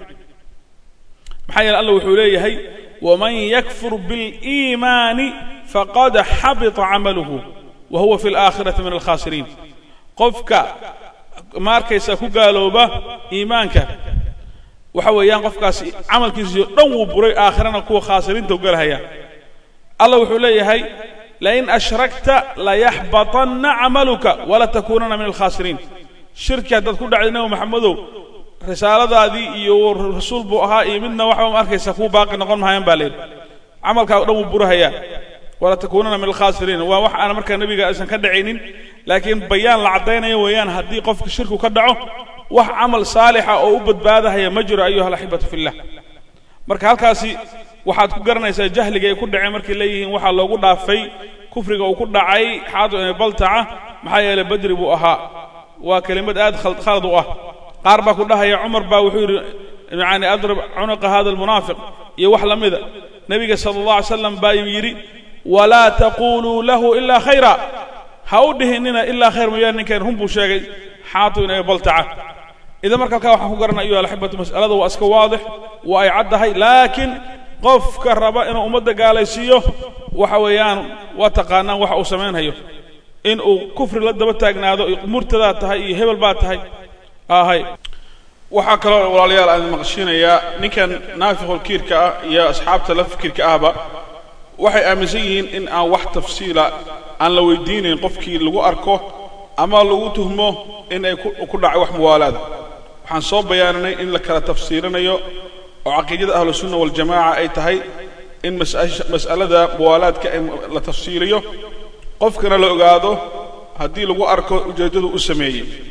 maxaa yeele allah wuxuu leeyahay waman yakfur biاliimaani faqad xabita camaluhu wa huwa fi اlaakhirati min alkhaasiriin qofka ma arkaysa ku gaalooba iimaanka waxa weeyaan qofkaasi camalkiisiyo dhan wuu buray aakhirana kuwa khaasiriinta u galahaya allah wuxuu leeyahay lain ashrakta layaxbaطanna camaluka walatakuunana min alkhaasiriin shirki haddaad ku dhacday nebi maxamedow risaaladaadii iyo rasuul buu ahaa iyo midna waxba ma arkaysa kuu baaqi noqon mahayaan baa layidhi camalkaa o dhan wuu burahayaa walatakuunana min alkhaasiriin waa wax aan markaa nebiga aysan ka dhacaynin laakiin bayaan la caddaynayo weeyaan haddii qofka shirku ka dhaco wax camal saalixa oo u badbaadahaya ma jiro ayuha alaxibatu fillah marka halkaasi waxaad ku garanaysaa jahliga ay ku dhaceen markay leeyihiin waxaa loogu dhaafay kufriga uu ku dhacay xaadu ibn baltaca maxaa yeelay badri buu ahaa waa kelimad aad khalad u ah qaar baa ku dhahaya cumar baa wuxuu yidhi yani adrib cunuqa hada almunaafiq iyo wax la mida nebiga sala allah alay slam baa yidhi walaa taquluu lahu ilaa khayra ha u dhihinina ilaa khayr mooyaane ninkan run buu sheegay xaatu in ay baltaca idan marka halkaa waxaan ku garanay ayuha alaxibatu mas'alada waa iska waadix waa ay caddahay laakiin qofka raba inuu ummadda gaalaysiiyo waxa weeyaan waa taqaanaan waxa uu samaynhayo in uu kufri la daba taagnaado murtadaa tahay iyo hebel baa tahay ahay waxaa kaloo walaalayaal aan maqashinayaa ninkan naafiqulkiirka ah iyo asxaabta la fikirka ahba waxay aaminsan yihiin in aan wax tafsiila aan la weydiinayn qofkii lagu arko ama lagu tuhmo in ay ku dhacay wax muwaalaada waxaan soo bayaaninay in la kala tafsiirinayo oo caqiidada ahlusunna waljamaaca ay tahay in mas'alada muwaalaadka la tafsiiriyo qofkana la ogaado haddii lagu arko ujeeddadu u sameeyey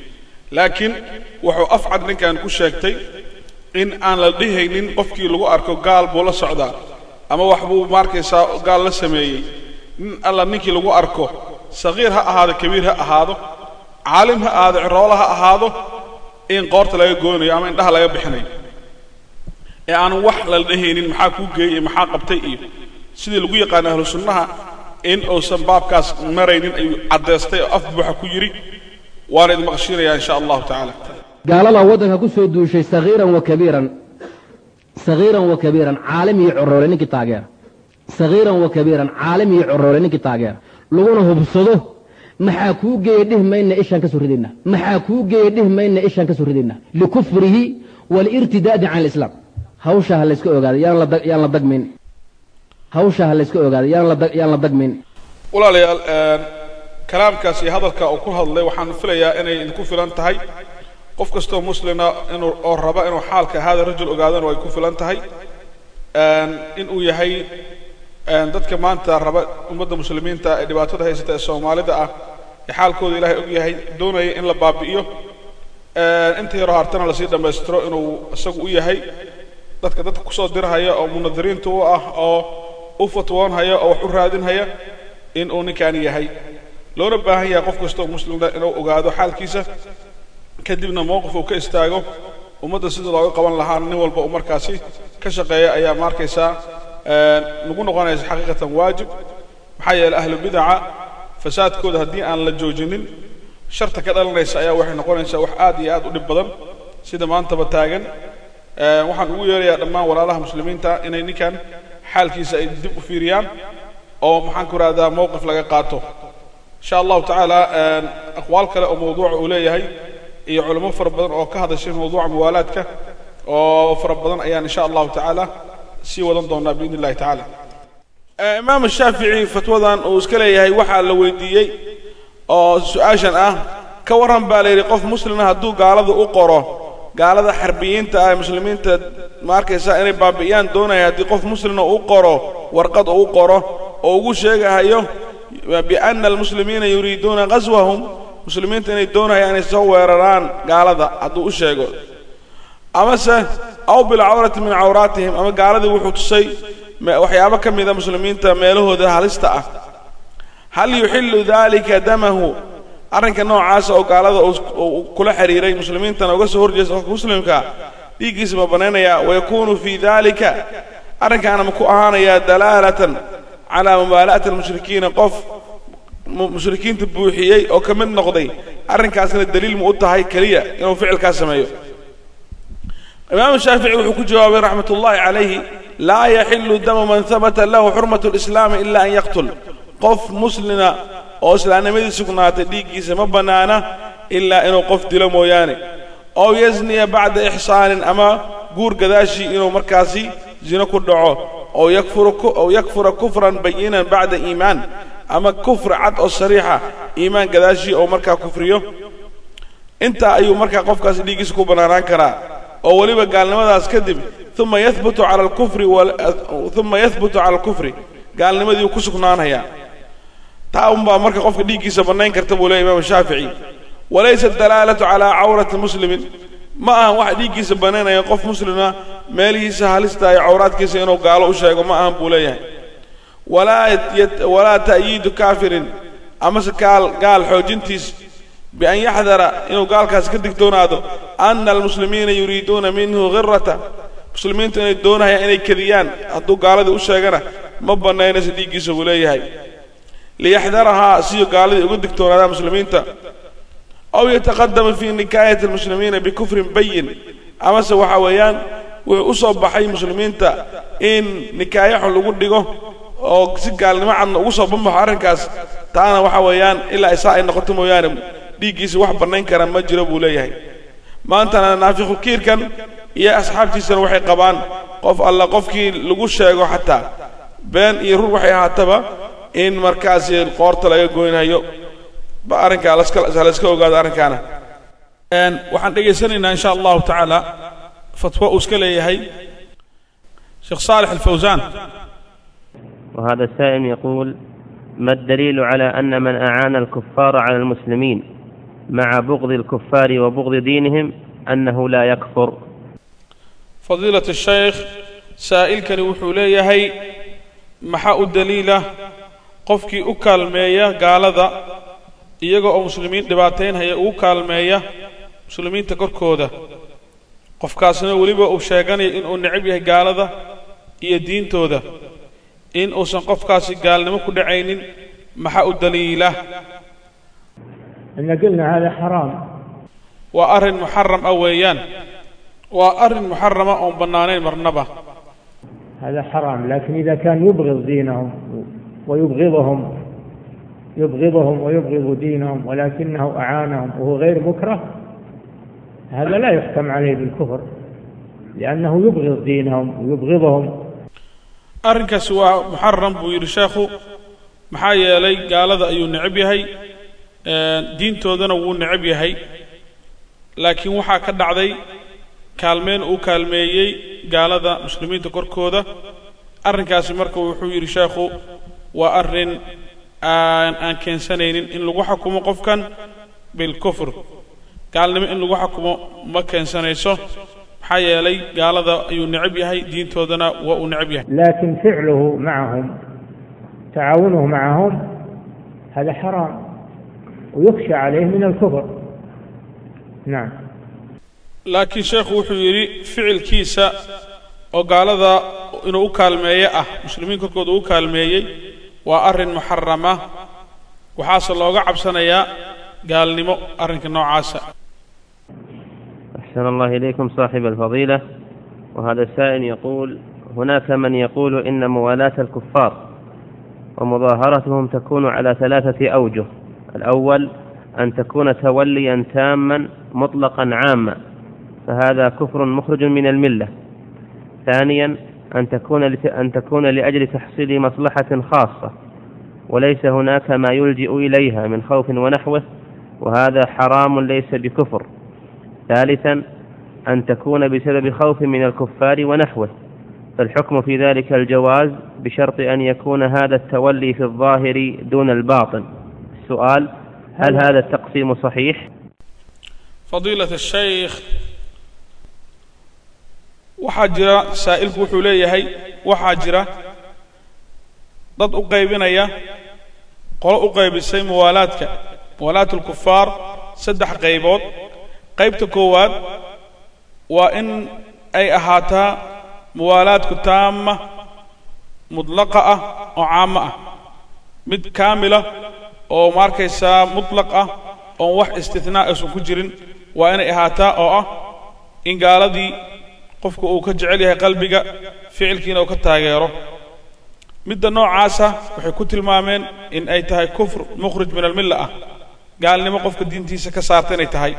laakiin wuxuu afcad ninkan ku sheegtay in aan la dhihaynin qofkii lagu arko gaal buu la socdaa ama wax buu maarkaysaa gaal la sameeyey nin alla ninkii lagu arko sagiir ha ahaado kabiir ha ahaado caalim ha ahaado ciroola ha ahaado in qoorta laga goonayo ama indhaha laga bixinayo ee aan wax lala dhehaynin maxaa kuu geeyey iyo maxaa qabtay iyo sidii lagu yaqaano ahlu sunnaha in uusan baabkaas maraynin ayuu caddaystay oo af buuxa ku yidhi waana idin maqshiinayaa in sha allahu tacaala gaalada waddanka ku soo duushay sagiiran wa kabiiran sagiiran wa kabiiran caalim iyo coroole ninkii taageera sagiiran wa kabiiran caalim iyo coroole ninkii taageera laguna hubsado maxaa kuu geeya dhih mayna ishaan ka soo ridaynaa maxaa kuu geeya dhih mayna ishaan ka soo ridaynaa likufrihi waliirtidaadi can alislaam hawshaa ha layska ogaado yaan la dag- yaan la dagmayn hawshaa ha layska ogaado yaan la dag- yaan la dagmayn walaalayaal kalaamkaas iyo hadalka uu ku hadlay waxaan filayaa inay idinku filan tahay qof kastoo muslina inuu oo raba inuu xaalka hada rajul ogaadana way ku filan tahay inuu yahay dadka maanta raba ummadda muslimiinta ee dhibaatada haysata ee soomaalida ah ee xaalkooda ilaahay og yahay doonaya in la baabi'iyo inta yaroo hartana lasii dhammaystiro inuu isagu u yahay dadka dadka kusoo dirhaya oo munadiriinta u ah oo u fatwoonhaya oo wax u raadinhaya in uu ninkan yahay loona baahan yahay qof kastoo muslimna inuu ogaado xaalkiisa kadibna mowqif uu ka istaago ummadda sida looga qaban lahaa nin walba uu markaasi ka shaqeeya ayaa ma arkaysaa nagu noqonaysa xaqiiqatan waajib maxaa yeeley ahlu bidaca fasaadkooda haddii aan la joojinin sharta ka dhalanaysa ayaa waxay noqonaysaa wax aad iyo aad u dhib badan sida maantaba taagan waxaan ugu yeerayaa dhammaan walaalaha muslimiinta inay ninkan xaalkiisa ay dib u fiiriyaan oo maxaan ku rahdaa mowqif laga qaato insha allahu tacaala aqwaal kale oo mawduuca uu leeyahay iyo culamo fara badan oo ka hadashay mawduuca muwaalaadka oo fara badan ayaan insha allahu tacaala sii wadan doonaa biidn illahi tacaala imaam shaafici fatwadan uu iska leeyahay waxaa la weydiiyey oo su-aashan ah ka warran baa la yidhi qof muslima hadduu gaalada u qoro gaalada xarbiyiinta ah ee muslimiinta ma arkaysaa inay baabi'iyaan doonaya haddii qof muslina u qoro warqad uu qoro oo ugu sheegahayo biana almuslimiina yuriiduuna qaswahum muslimiinta inay doonayaan inay soo weeraraan gaalada hadduu u sheego amase aw bilcawrati min cawraatihim ama gaaladii wuxuu tusay waxyaabo ka mida muslimiinta meelahooda halista ah hal yuxillu dalika damahu arrinka noocaasa oo gaalada uu kula xiriiray muslimiintana uga soo horjeesta qofka muslimka dhiiggiisa ma banaynaya wayakuunu fii dalika arrinkaana ma ku ahaanayaa dalaalatan calaa mubaala'ati almushrikiina qof mushrikiinta buuxiyey oo ka mid noqday arrinkaasna daliil mu u tahay keliya inuu ficilkaas sameeyo imaamu shaafici wuxuu ku jawaabay raxmat ullahi calayhi laa yaxilu damu man habata lahu xurmatu lislaami ila an yaqtul qof muslina oo islaamnimadii sugnaatay dhiiggiisa ma bannaana ilaa inuu qof dilo mooyaane ow yasniya bacda ixsaanin ama guur gadaashii inuu markaasi zino ku dhaco ow yakfura kufran bayinan bacda iimaan ama kufri cad oo sariixa iimaan gadaashii oo markaa kufriyo intaa ayuu markaa qofkaasi dhiiggiisa ku bannaanaan karaa oo weliba gaalnimadaas kadib uma yahbutu cala alkufri uma yahbutu cala alkufri gaalnimadii ku sugnaanaya taa unbaa marka qofka dhiiggiisa bannayn karta buu leeya imaamu shaafici walaysa dalaalatu calaa cawrati muslimin ma ahan wax dhiiggiisa bannaynaya qof muslima meelihiisa halista iyo cawraadkiisa inuu gaalo u sheego ma ahan buu leeyahay walaa ta'yiidu kaafirin amase gaal gaal xoojintiis bian yaxdara inuu gaalkaasi ka digtoonaado ana almuslimiina yuriiduuna minhu khirata muslimiintu inay doonayaan inay kediyaan hadduu gaaladii u sheegana ma bannaynaysa dhiiggiisa buu leeyahay liyaxdarahaa siyo gaaladii uga digtoonaadaan muslimiinta aw yataqadama fii nikaayati almuslimiina bikufrin bayin amase waxa weeyaan wuxuu u soo baxay muslimiinta in nikaayaxun lagu dhigo oo si gaalnimo cadna ugu soo bambaxo arrinkaas taana waxa weeyaan ilaa isaa ay noqoto mooyaane dhiiggiisa wax bannayn kara ma jiro buu leeyahay maantana naafiqulkiirkan iyo asxaabtiisana waxay qabaan qof alla qofkii lagu sheego xataa been iyo rur waxay ahaataba in markaasi qoorta laga goynayo ba arrinkaa layska ogaado arrinkaana waxaan dhegaysanaynaa insha allahu tacaala fatwo uu iska leeyahay sheekh saalix alfawsaan وهذا السائل يقول ما الدليل على أن من أعان الكفار على المسلمين مع بغض الكفار وبغض دينهم أنه لا يكفر fadiilat الshaykh saa'ilkani wuxuu leeyahay maxaa u daliila qofkii u kaalmeeya gaalada iyaga oo muslimiin dhibaataynhaya ugu kaalmeeya muslimiinta korkooda qofkaasna weliba uu sheeganaya inuu necab yahay gaalada iyo diintooda in uusan qofkaasi gaalnimo ku dhacaynin maxaa u daliila إن قلنا هذا حرام waa arrin muxaram ah weeyaan waa arrin muxarama oon bannaanayn marnaba هذا حرام لكن إذا كان يبغض دينهم ويبغضهم يبغضهم ويبغض دينهم ولكنه أعانهم وهو غير مكره هذا لا يحكم عليه بالكفر لأنه يبغض دينهم ويبغضهم arrinkaasi waa muxaram buu yidhi sheekhu maxaa yeelay gaalada ayuu necab yahay diintoodana wuu necab yahay laakiin waxaa ka dhacday kaalmeen uu kaalmeeyey gaalada muslimiinta korkooda arrinkaasi marka wuxuu yidhi sheekhu waa arrin aan aan keensanaynin in lagu xukumo qofkan bilkufr gaalnimo in lagu xukumo ma keensanayso maxaa yeelay gaalada ayuu necab yahay diintoodana waa uu necab yahay لكن فعله معهم تعاونه معهم هذا حرام ويخشى عليه من الكفر نعم laakiin sheekhu wuxuu yidhi ficilkiisa oo gaalada inuu u kaalmeeye ah muslimiin korkooda u kaalmeeyey waa arrin muxarama waxaase looga cabsanayaa gaalnimo arrinka noocaasa أحسن الله إليكم صاحب الفضيلة وهذا السائل يقول هناك من يقول إن موالاة الكفار ومظاهرتهم تكون على ثلاثة أوجه الأول أن تكون توليا تاما مطلقا عاما فهذا كفر مخرج من الملة ثانيا أن تكون لت... أن تكون لأجل تحصيل مصلحة خاصة وليس هناك ما يلجئ إليها من خوف ونحوه وهذا حرام ليس بكفر ثالثا أن تكون بسبب خوف من الكفار ونحوه فالحكم في ذلك الجواز بشرط أن يكون هذا التولي في الظاهر دون الباطن السؤال هل هذا التقسيم صحيح؟ fadiilat الshaykh waxaa jira saa'ilku wuxuu leeyahay waxaa jira dad u qaybinaya qolo u qaybisay muwaalaadka muwaalaat اlkufaar saddex qaybood qaybta koowaad waa in ay ahaataa muwaalaadku taama mudlaqa ah oo caamo ah mid kaamila oo ma arkaysaa mutlaq ah oon wax istinaa aysan ku jirin waa inay ahaataa oo ah in gaaladii qofku uu ka jecel yahay qalbiga ficilkiina uu ka taageero midda noocaasa waxay ku tilmaameen in ay tahay kufr mukhrij min almilla ah gaalnimo qofka diintiisa ka saarta inay tahay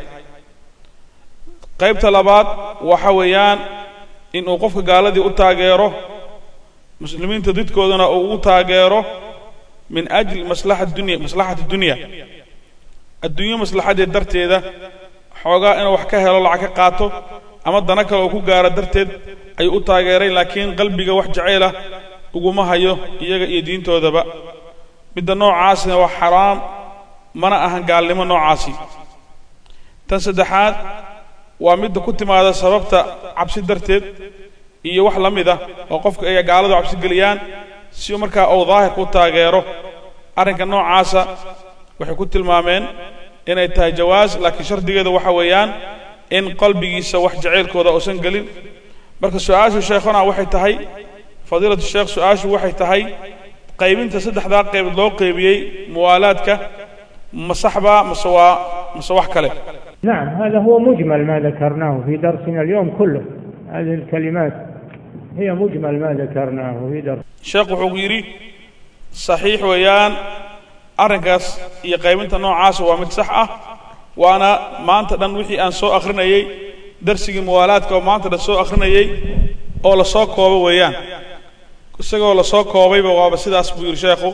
qaybta labaad waxa weeyaan in uu qofka gaaladii u taageero muslimiinta didkoodana uu ugu taageero min ajli maslaxa dunya maslaxati dunya adduunyo maslaxadeed darteeda xoogaa inuu wax ka helo lacag ka qaato ama dana kale uu ku gaaro darteed ayuu u taageeray laakiin qalbiga wax jacaylah uguma hayo iyaga iyo diintoodaba midda noocaasina waa xaraam mana ahan gaalnimo noocaasi tan saddexaad waa midda ku timaada sababta cabsi darteed iyo wax la mid ah oo qofka ay gaaladu cabsi geliyaan si markaa uu daahirka u taageero arrinka noocaasa waxay ku tilmaameen inay tahay jawaas laakiin shardigeeda waxa weeyaan in qalbigiisa wax jacaylkooda uusan gelin marka su-aashu sheekhuna waxay tahay fadiilatu sheekh su-aashu waxay tahay qaybinta saddexdaa qaybood loo qaybiyey muwaalaadka ma saxbaa mase waa mase wax kale نعم هذا هو مجمل ما ذكرناه في درسنا اليوم كله هذه الكلمات هي مجمل ما ذكرناه في درس sheekh wuxuu yidhi saxiix weeyaan arrinkaas iyo qaybinta noocaasa waa mid sax ah waana maanta dhan wixii aan soo akhrinayey darsigii muwaalaadka oo maanta dhan soo akhrinayey oo la soo koobo weeyaan isagoo la soo koobayba waaba sidaas buu yidhi sheekhu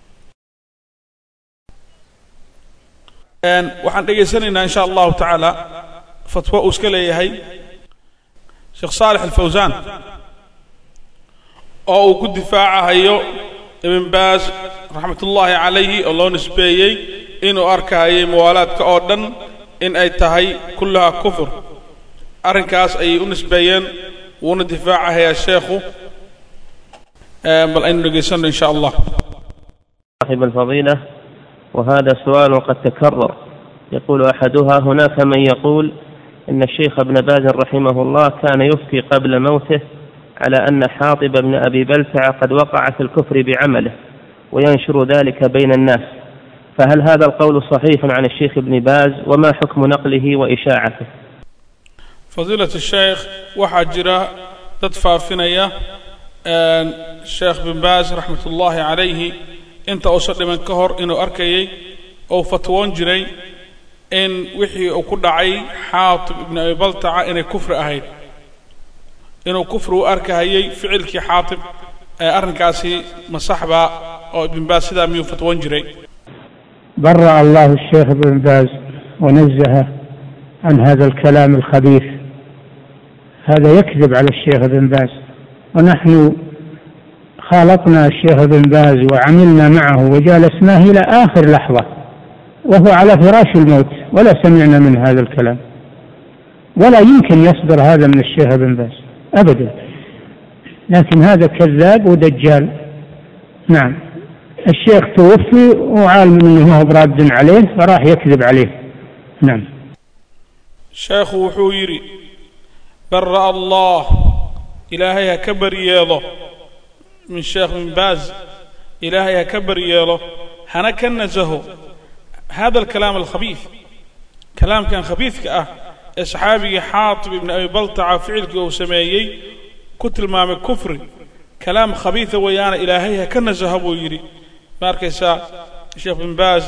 waxaan dhegaysanaynaa insha allahu tacaala fatwo uu iska leeyahay sheekh saalex alfawsaan oo uu ku difaacahayo ibn baas raxmat ullaahi calayhi oo loo nisbeeyey inuu arkahayay muwaalaadka oo dhan in ay tahay kullahaa kufur arrinkaas ayay u nisbeeyeen wuuna difaacahayaa sheekhu bal aynu dhegaysanno in sha allah صاحب الفضيلة وهذا سؤال قد تكرر يقول أحدها هناك من يقول إن الشيخ ابن باز رحمه الله كان يفتي قبل موته على أن حاطب بن أبي بلتع قد وقع في الكفر بعمله وينشر ذلك بين الناس فهل هذا القول صحيح عن الشيخ ابن باز وما حكم نقله وإشاعته fadiilat sheekh waxaa jira dad faafinaya sheekh bin baas raxmat ullaahi calayhi inta uusan dhiman ka hor inuu arkayay ou fatwoon jiray in wixii uu ku dhacay xaatib ibnu abi baltaca inay kufri ahayd inuu kufri u arkahayay ficilkii xaatib ee arrinkaasi masaxbaa oo ibn baas sidaa miyuu fatwoon jiray برأ الله الشيخ ابن باز ونزهه عن هذا الكلام الخبيث هذا يكذب على الشيخ ابن باز ونحن خالطنا الشيخ ابن باز وعملنا معه وجالسناه إلى آخر لحظة وهو على فراش الموت ولا سمعنا من هذا الكلام ولا يمكن يصدر هذا من الشيخ ابن باز أبدا لكن هذا كذاب ودجال نعم الشيخ توفي وعالم انه هو براد عليه فراح يكذب عليه نعم sheekhu wuxuu yidhi barra allah ilaahay ha ka baryeelo min sheekh bin baaz ilaahay ha ka baryeelo hana ka nasaho hada alkalaam alkhabiid kalaamkan khabiidka ah ee saxaabigii xaatib ibni abi baltaca ficilkii uu sameeyey ku tilmaamay kufri kalaam khabiida weeyaana ilaahay ha ka nasaho buu yidhi ma arkaysaa sheekh bin baaz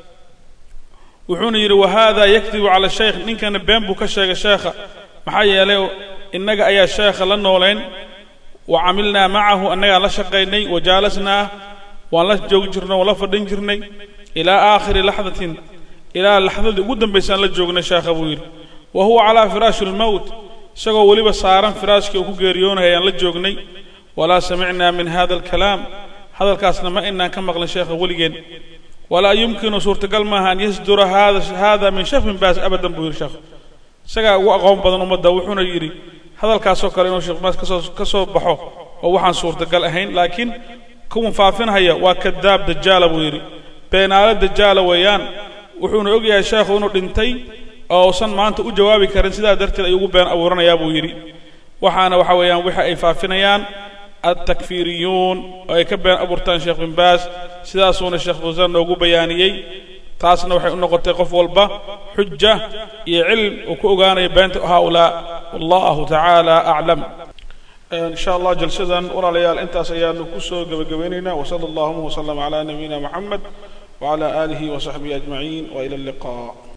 wuxuuna yidhi wahada yakdibu cala shaykh ninkana been buu ka sheegay sheekha maxaa yeelay innaga ayaa sheekha la noolayn wa camilnaa macahu annagaa la shaqaynay wa jaalasnaa waan la joogi jirnay waan la fadhin jirnay ilaa aakhiri laxdatin ilaa laxdadii ugu dambaysaan la joognay sheekha buu yidhi wa huwa calaa firaashi lmowt isagoo weliba saaran firaashkii uu ku geeriyoonaya ayaan la joognay walaa samicnaa min hada alkalaam hadalkaasna ma inaan ka maqlin sheekha weligeen walaa yumkinu suurtagal maaha an yasdura hada hada min sheekh bin baas abadan buu yidhi sheekhu isagaa ugu aqoon badan ummadda wuxuuna yidhi hadalkaasoo kale inuu sheekh baas kasoo ka soo baxo oo waxaan suurtagal ahayn laakiin kuwan faafinhaya waa kadaab dajaala buu yidhi beenaale dajaala weeyaan wuxuuna ogyahay sheekhu inuu dhintay oo usan maanta u jawaabi karin sidaa darteed ayuu ugu been abuuranayaa buu yidhi waxaana waxa weeyaan waxa ay faafinayaan altakfiiriyuun oo ay ka been abuurtaan sheekh bin baas sidaasuuna sheekh fawsaan noogu bayaaniyey taasna waxay u noqotay qof walba xuja iyo cilm uu ku ogaanayo beenta haaulaa wallahu tacaala aclam in sha allah jalsadan walaalayaal intaas ayaanu ku soo gebagabaynaynaa wasala allahuma wasalam calaa nabiyina moxamed wacala aalihi wasaxbihi ajmaciin wa ila alliqa